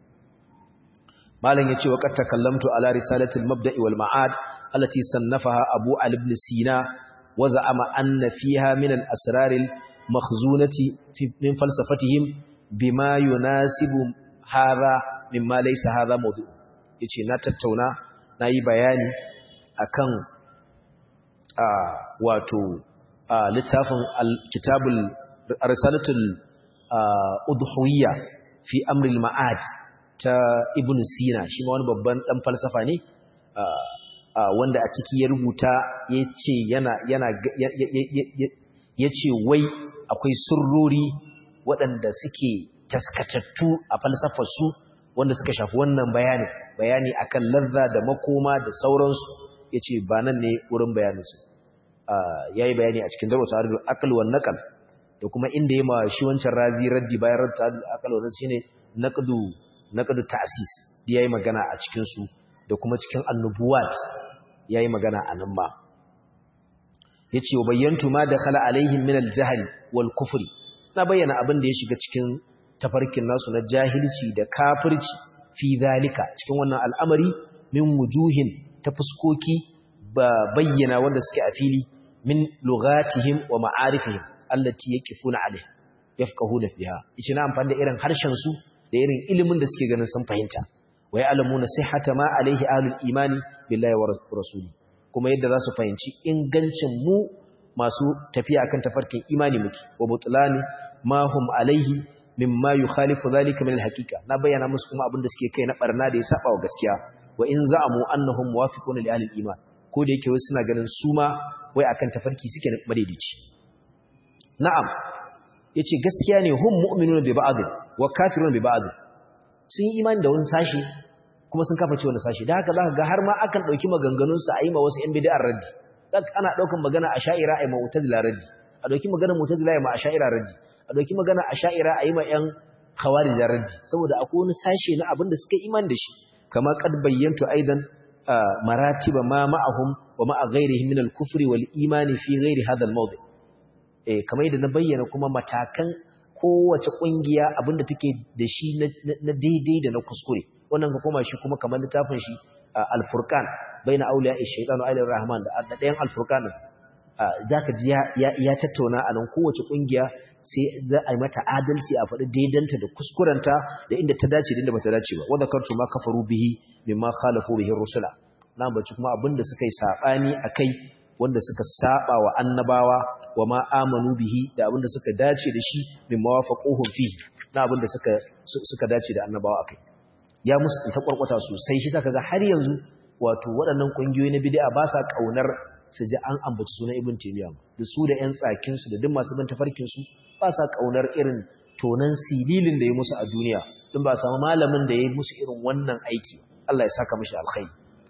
malam yace wa qad takallamtu ala risalatil mabda'i wal ma'ad allati sannafaha abu ali ibn sina wa za'ama anna fiha min al asrar al makhzunati min falsafatihim bima yunasibu hadha mimma laysa hadha mawdu' yace na tattauna nayi bayani akan a wato littafin kitabul risalatul udhuwiyya fi amril ma'ad ta ibn sina shi ma wani babban dan falsafa ne wanda a ciki ya rubuta yace yana yana yace wai akwai surrori waɗanda suke taskatattu a falsafar su wanda suka shafi wannan bayani bayani akan lazza da makoma da sauransu yace ba nan ne wurin bayaninsu ya yi bayani a cikin darwa tare da akal wa nakal da kuma inda ya ma shi wancan razi raddi bayan raddi tare da akal wa shi ne naqdu ta'sis da ya yi magana a cikinsu da kuma cikin annubuwat ya yi magana a nan ma ya ce wa bayyantu ma da khala alaihim min aljahal wal kufri na bayyana abin da ya shiga cikin tafarkin nasu na jahilci da kafirci fi zalika cikin wannan al'amari min wujuhin ta fuskoki ba bayyana wanda suke a fili min lugatihim wa ma'arifihim allati yaqifuna alaiha yafqahuna fiha yace na amfani da irin harshen su da irin ilimin da suke ganin sun fahimta wa ya'lamuna sihhata ma alaihi ahlul imani billahi wa rasuli kuma yadda za su fahimci ingancin mu masu tafiya akan tafarkin imani muke wa butlani ma hum alaihi mimma yukhalifu dhalika min alhaqiqa na bayyana musu kuma abin da suke kai na barna da ya saba wa gaskiya wa in za'amu annahum muwafiquna li ahli iman ko da yake wasu suna ganin su ma wai akan tafarki suke na madaidaici na'am yace gaskiya ne hum mu'minuna bi ba'd wa kafiruna bi ba'd sun yi imani da wani sashi kuma sun kafa ce wani sashi da haka zaka ga har ma akan dauki maganganun su a yi ma wasu yan bid'ar raddi dak ana daukan magana a sha'ira ai ma mu'tazila raddi a dauki magana mu'tazila ai ma a sha'ira raddi a dauki magana a sha'ira ai ma yan khawarij raddi saboda akwai wani sashi na abin da suka imani da shi kama qad bayyantu aidan maratiba ma ma'ahum wa ma'a ghairihim min al-kufri wal imani fi ghairi hadha al-mawdi eh kamar yadda na bayyana kuma matakan kowace kungiya abinda take da shi na daidai da na kuskure wannan ka koma shi kuma kamar littafin shi al-furqan baina awliya ash-shaytan wa awliya rahman da ɗayan al-furqan zaka ji ya tattauna a nan kowace kungiya sai za a yi mata adalci a faɗi daidanta da kuskurenta da inda ta dace da inda bata dace ba wanda kartu ma kafaru bihi mimma khalafu bihi rusula na bace kuma abinda suka yi sabani akai wanda suka saba wa annabawa wa ma amanu bihi da abinda suka dace da shi mimma wafaquhum fihi na abinda suka suka dace da annabawa akai ya musu ta kwarkwata sosai shi zaka ga har yanzu wato waɗannan kungiyoyi na bid'a ba sa kaunar su ji an ambaci sunan ibn taymiyyah da su da ƴan tsakin su da duk masu bin tafarkin su ba sa kaunar irin tonan sililin da ya musu a duniya din ba samu malamin da ya musu irin wannan aiki Allah ya saka mishi alkhairi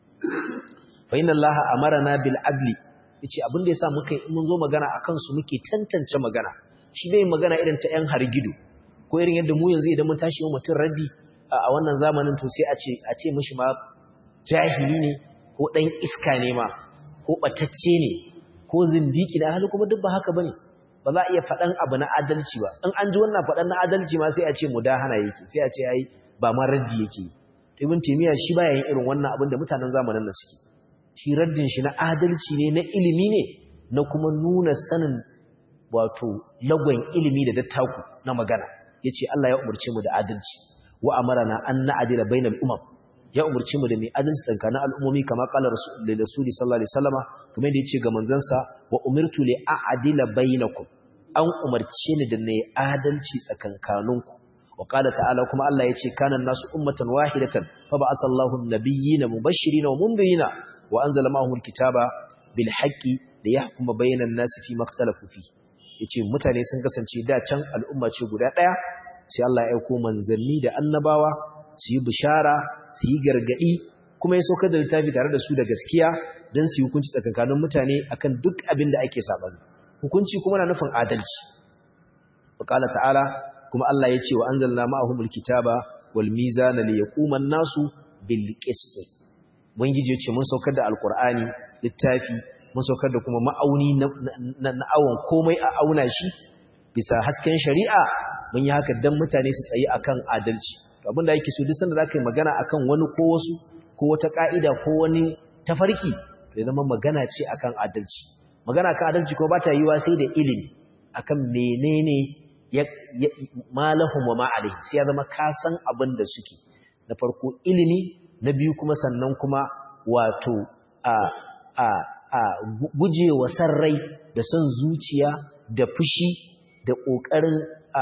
fa inna allaha amarna bil adli yace abin da yasa muka mun zo magana akan su muke tantance magana shi bai magana irin ta ƴan hargido ko irin yadda mu yanzu idan mun tashi mu mutun raddi a wannan zamanin to sai a ce a ce mishi ma jahili ne ko dan iska ne ma ko batacce ne ko zindiki da hali kuma duk ba haka bane ba za a iya faɗan abu na adalci ba in an ji wannan faɗan na adalci ma sai a ce mudahana yake sai a ce ai ba ma raddi yake ibn taymiya shi baya yin irin wannan abin da mutanen zamanin nan suke shi raddin shi na adalci ne na ilimi ne na kuma nuna sanin wato lagon ilimi da dattaku na magana yace Allah ya umurce mu da adalci wa amarana an na'dila bainal umam ya umurce mu da mai adalci tsakanin al'ummomi kamar qala rasulullahi sallallahu alaihi wasallama kuma da yace ga manzansa wa umirtu li a'dila bainakum an umarce ni da nayi adalci tsakankaninku wa qala ta'ala kuma Allah yace kana nasu ummatan wahidatan fa ba'atha Allahu an-nabiyyina mubashirin wa mundhirina wa anzala ma'ahum al-kitaba bil haqqi liyahkuma bainan nasi fi makhtalafu fi yace mutane sun kasance da can al'umma ce guda daya sai Allah ya aika manzanni da annabawa su yi bishara su yi gargadi kuma ya saukar da littafi tare da su da gaskiya don su yi hukunci tsakankanin mutane akan duk abin da ake sabani hukunci kuma na nufin adalci qala ta'ala kuma Allah ya ce wa anzalna ma'ahumul kitaba wal mizana liyaquma an-nasu bil qist ubangiji ya ce mun saukar da alqur'ani littafi mun saukar da kuma ma'auni na awon komai a auna shi bisa hasken shari'a mun yi haka dan mutane su tsayi akan adalci abinda yake so duk sanda zaka yi magana akan wani ko wasu ko wata ka'ida ko wani tafarki ya zama magana ce akan adalci magana akan adalci ko ba ta yiwa sai da ilimi akan menene ya malahum wa ma alaihi sai ya zama ka san abin da suke na farko ilimi na biyu kuma sannan kuma wato a a a a gujewa san rai da son zuciya da fushi da ƙoƙarin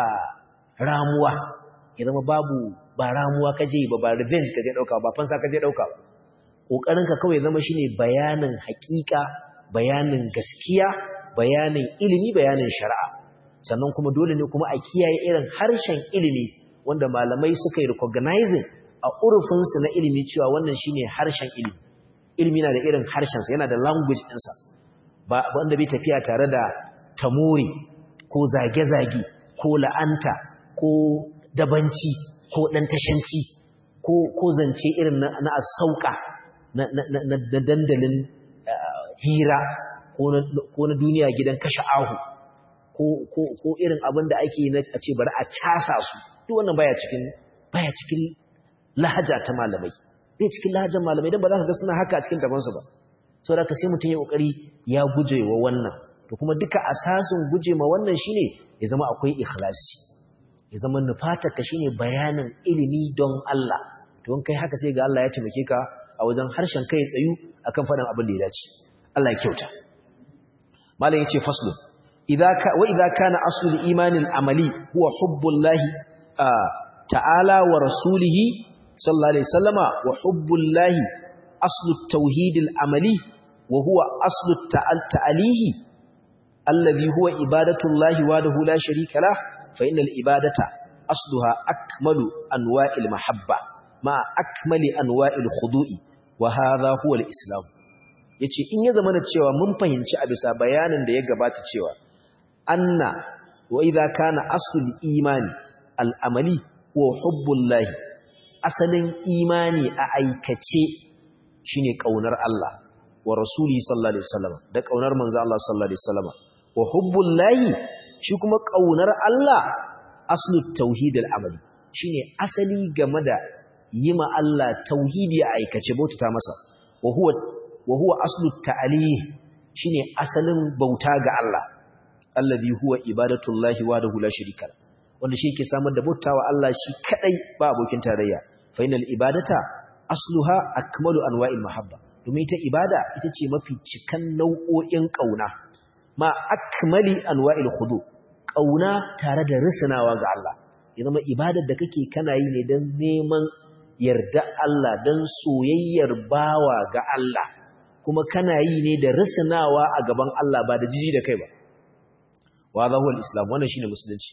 ramuwa ya zama babu ba ramuwa kaje ba ba revenge kaje ɗauka ba fansa kaje ɗauka ƙoƙarinka kawai zama shine bayanin haƙiƙa bayanin gaskiya bayanin ilimi bayanin shari'a sannan kuma dole ne kuma a kiyaye irin harshen ilimi wanda malamai suka yi recognizing a urufinsu na ilimi cewa wannan shine harshen ilimi ilimi na da irin harshensa yana da language ɗinsa ba wanda bai tafiya tare da tamori ko zage-zage ko la'anta ko dabanci ko ɗan tashanci ko zance irin na asauka na dandalin hira ko na duniya gidan kashe ahu ko irin abin da ake na a ce bari a casa su duk wannan baya cikin baya cikin lahaja ta malamai bai cikin lahajar malamai don ba za ka ga suna haka a cikin dabansu ba sau da ka sai mutum ya kokari ya guje wa wannan to kuma duka asasin guje ma wannan shine ya zama akwai ikhlasi ya zama nufatarka shine bayanin ilimi don Allah to in kai haka sai ga Allah ya taimake ka a wajen harshen kai tsayu akan faɗin abin da ya dace Allah ya kyauta malam yace faslu idza ka wa idza kana aslul imanin amali huwa hubbullahi ta'ala wa rasulihi sallallahu alaihi wasallama wa hubbullahi aslut tauhidil amali wa huwa aslut ta'alihi alladhi huwa ibadatullahi wahdahu la sharika lah fa innal ibadata asluha akmalu anwa'il mahabba ma akmali anwa'il khudu'i wa hadha huwa al-islam yace in ya zama da cewa mun fahimci a bisa bayanin da ya gabata cewa anna wa idza kana aslul imani al-amali wa hubbullahi asalin imani a aikace shine kaunar Allah wa rasuli sallallahu alaihi wasallam da kaunar manzo Allah sallallahu alaihi wasallam wa hubbullahi shi kuma kaunar Allah aslut tauhid al-amali shine asali game da yima Allah tauhidi a aikace bautata masa wa huwa wa huwa aslut ta'alih shine asalin bauta ga Allah alladhi huwa ibadatullahi wahdahu la sharika wanda shi yake samar da bautawa Allah shi kadai ba abokin tarayya fa inal ibadata asluha akmalu anwa'il mahabba domin ita ibada ita ce mafi cikan nau'o'in kauna ma akmali anwa'il khudu kauna tare da risanawa ga Allah ya zama ibadar da kake kana yi ne don neman yarda Allah don soyayyar bawa ga Allah kuma kana yi ne da risanawa a gaban Allah ba da jiji da kai ba wa za huwa islam wannan shine musulunci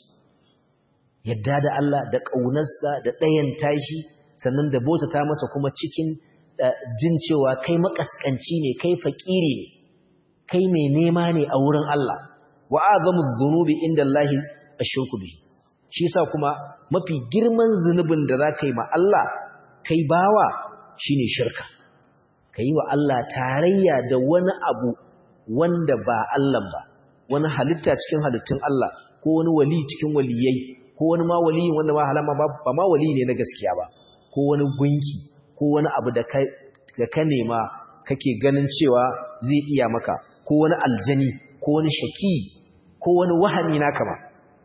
yadda da Allah da ƙaunarsa da ɗayan tashi sannan da bautata masa kuma cikin jin cewa kai makaskanci ne kai fakiri ne kai mai nema ne a wurin Allah wa azamu dhunubi inda Allah ashirku bihi shi yasa kuma mafi girman zunubin da zaka yi ma Allah kai bawa shine shirka kai wa Allah tarayya da wani abu wanda ba Allah ba wani halitta cikin halittun Allah ko wani wali cikin waliyai ko wani ma waliyin wanda ma halama ba ma wali ne na gaskiya ba ko wani gunki ko wani abu da ka nema kake ganin cewa zai iya maka ko wani aljani ko wani shaki ko wani wahami naka ma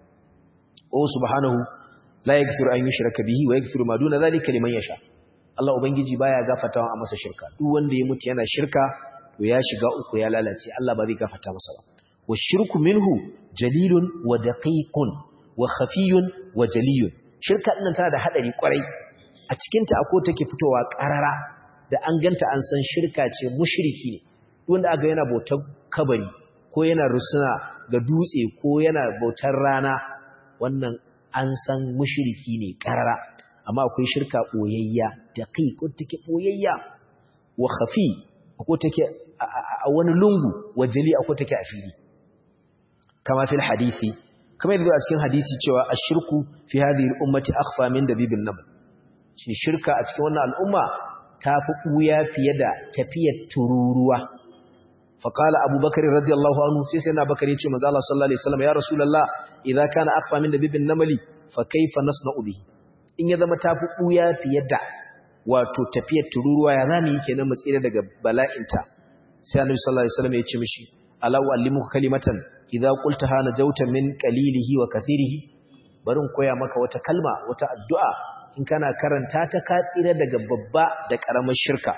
o subhanahu la yaghfiru an yushraka bihi wa yaghfiru ma duna zalika liman yasha Allah ubangiji baya gafartawa a masa shirka duk wanda ya mutu yana shirka to ya shiga uku ya lalace Allah ba zai gafarta masa ba wa shirku minhu jalilun wa daqiqun wa khafiyun wa jaliyun shirka din tana da hadari kwarai a cikin ta akwai take fitowa karara da an ganta an san shirka ce mushriki ne wanda aka yana bautar kabari ko yana rusuna ga dutse ko yana bautar rana wannan an san mushriki ne karara amma akwai shirka boyayya daqiq ko take boyayya wa khafi ko take a wani lungu wa jali akwai take a fili kama fil hadisi kamar yadda a cikin hadisi cewa ashirku fi hadhihi al-ummati akhfa min dabibil nabl shi shirka a cikin wannan al'umma ta fi ɓuya fiye da tafiyar tururuwa faƙala abubakar radiyallahu anhu sai sai na bakar ya ce maza Allah sallallahu alaihi wasallam ya rasulullah idza kana akhfa min dabibin namali fa kaifa nasna'u bihi in ya zama ta fi ɓuya fiye da wato tafiyar tururuwa ya zamu yi kenan mu tsira daga bala'inta sai annabi sallallahu alaihi wasallam ya ce mishi ala uallimuka kalimatan idza qultaha najawta min qalilihi wa kathirihi barin koya maka wata kalma wata addu'a in kana karanta ta ka tsira daga babba da ƙaramar shirka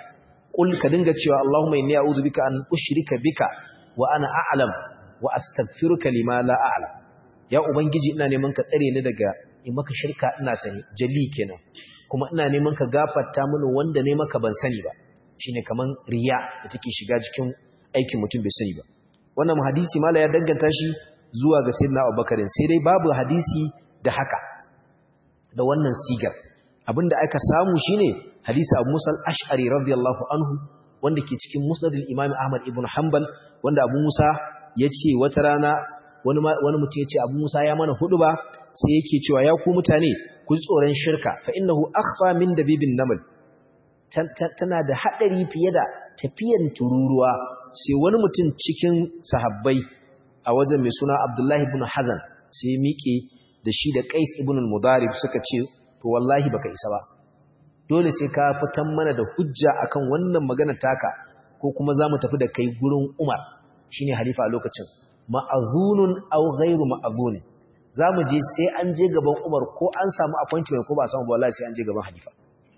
qul ka dinga cewa Allahumma inni a'udhu bika an ushrika bika wa ana a'lam wa astaghfiruka lima la a'lam ya ubangiji ina neman ka tsare ni daga in maka shirka ina sani jali kenan kuma ina neman ka gafarta mini wanda ne maka ban sani ba shine kaman riya da take shiga cikin aikin mutum bai sani ba wannan hadisi mala ya danganta shi zuwa ga sayyidina Abubakar sai dai babu hadisi da haka da wannan sigar abinda aka samu shine hadisi Abu Musa al-Ash'ari radiyallahu anhu wanda ke cikin Musnad al-Imam Ahmad ibn Hanbal wanda Abu Musa yace wata rana wani wani mutum yace Abu Musa ya mana hudu ba sai yake cewa ya ku mutane ku tsoron shirka fa innahu akhfa min dabibin naml tana da hadari fiye da tafiyan tururuwa sai wani mutum cikin sahabbai a wajen mai suna Abdullahi ibn Hazan sai miƙe da shi da Qais ibn al-Mudarib suka ce to wallahi baka isa ba dole sai ka fitan mana da hujja akan wannan magana taka ko kuma zamu tafi da kai gurin Umar shine halifa a lokacin ma'azunun aw ghairu ma'azun zamu je sai an je gaban Umar ko an samu appointment ko ba samu ba wallahi sai an je gaban halifa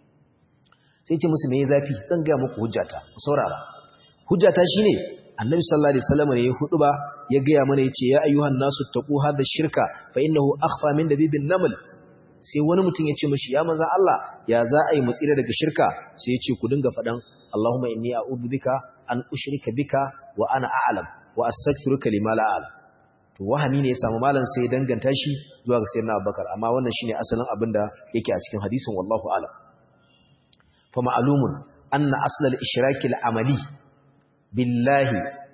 sai ce musu me zafi zan ga muku hujjata ku saurara hujjata shine annabi sallallahu alaihi wasallam ne ya hudu ba ya ga mana yace ya ayyuhan nasu taqu hadha shirka fa innahu akhfa min dabibin naml sai wani mutum ya ce mashi ya manzo Allah ya za a yi mutsira daga shirka sai ya ce ku dinga faɗan Allahumma inni a'udhu bika an ushrika bika wa ana a'lam wa astaghfiruka lima la a'lam to wahami ne ya samu malam sai ya danganta shi zuwa ga sayyidina Abubakar amma wannan shine asalin abin da yake a cikin hadisin wallahu a'lam fa ma'lumun anna asl al-ishrak al-amali billahi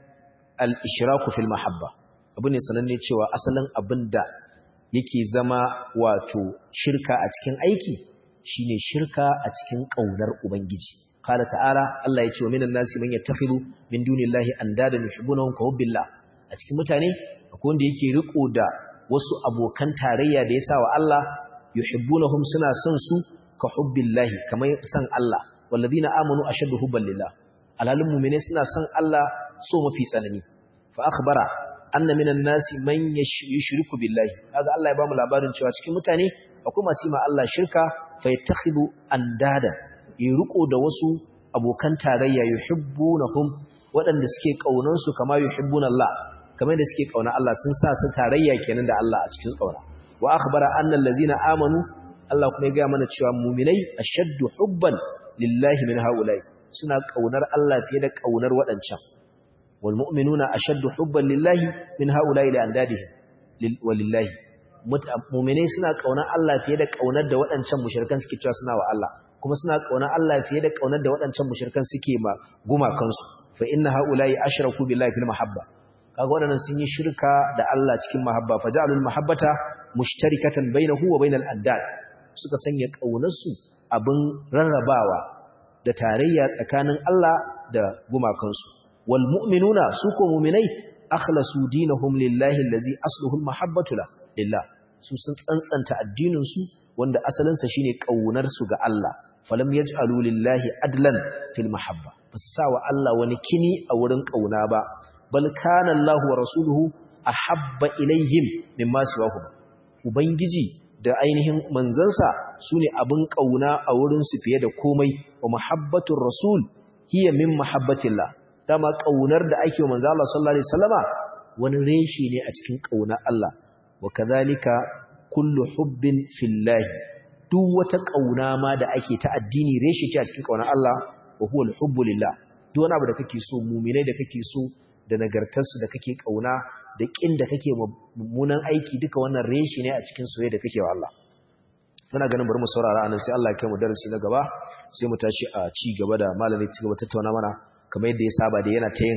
al-ishraku fil mahabba abu ne sananne cewa asalin abinda yake zama wato shirka a cikin aiki shine shirka a cikin kaunar ubangiji qala ta'ala Allah ya ce wa minan nasi man yattakhidhu min dunillahi andada yuhibbunahum ka hubbillah a cikin mutane akwai wanda yake riko da wasu abokan tarayya da yasa wa Allah yuhibbunahum suna son su ka hubbillahi kamar san Allah walladina amanu ashaddu hubban lillah alhalin mu'mine suna son Allah so mafi tsanani fa akhbara anna minan nasi man yushriku billahi kaga Allah ya bamu labarin cewa cikin mutane akwai masu ma Allah shirka fa yattakhidhu andada yi riko da wasu abokan tarayya yuhibbunahum waɗanda suke kaunan su kama yuhibbuna Allah kamar da suke kauna Allah sun sa su tarayya kenan da Allah a cikin kauna wa akhbara anna allazina amanu Allah kuma ya ga mana cewa mu'minai ashaddu hubban lillahi min haula'i suna kaunar Allah fiye da kaunar waɗancan wal mu'minuna ashaddu hubban lillahi min haula'i li andadihim walillahi mu'minai suna kaunar Allah fiye da kaunar da waɗancan mushrikan suke cewa suna wa Allah kuma suna kaunar Allah fiye da kaunar da waɗancan mushrikan suke ma gumakansu fa inna haula'i ashraku billahi fil mahabba kaga waɗannan sun yi shirka da Allah cikin mahabba faja'alul mahabbata mushtarikatan bainahu wa bainal addad suka sanya kaunarsu abin rarrabawa da tarayya tsakanin Allah da gumakansu wal mu'minuna su ko mu'minai akhlasu dinahum lillahi allazi asluhu almahabbatu lillah su sun tsantsanta addinin su wanda asalin sa shine kaunar su ga Allah falam yaj'alu lillahi adlan fil mahabba basawa Allah wani kini a wurin kauna ba bal kana Allah wa rasuluhu ahabba ilaihim mimma siwahu ubangiji da ainihin manzansa su ne abin ƙauna a wurinsu fiye da komai wa mahabbatun rasul hiya min mahabbatillah dama ƙaunar da ake wa manzo Allah sallallahu alaihi wasallama wani reshi ne a cikin ƙaunar Allah wa kadhalika kullu hubbin fillahi duk wata ƙauna ma da ake ta addini reshi ce a cikin ƙaunar Allah wa huwa al-hubbu lillah duk wani abu da kake so mu'minai da kake so da nagartarsu da kake ƙauna da ƙin da kake mummunan aiki duka wannan reshi ne a cikin soyayya da kake wa Allah muna ganin bari mu saurara anan sai Allah ya kai mu darasi na gaba sai mu tashi a ci gaba da malami ci gaba tattauna mana kamar yadda ya saba da yana ta yin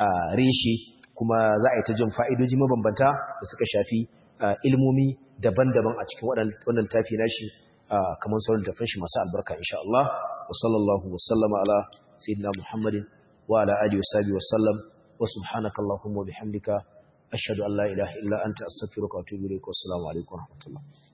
reshi kuma za a yi ta jin fa'idoji mabambanta da suka shafi ilmomi daban-daban a cikin wannan littafi nashi kamar sauran littafin shi masu albarka insha Allah wa sallallahu wa sallama ala sayyidina Muhammadin wa ala alihi wa sahbihi wa sallam wa subhanaka allahumma wa bihamdika ashhadu an la ilaha illa anta astaghfiruka wa atubu ilaik wa assalamu alaikum wa rahmatullah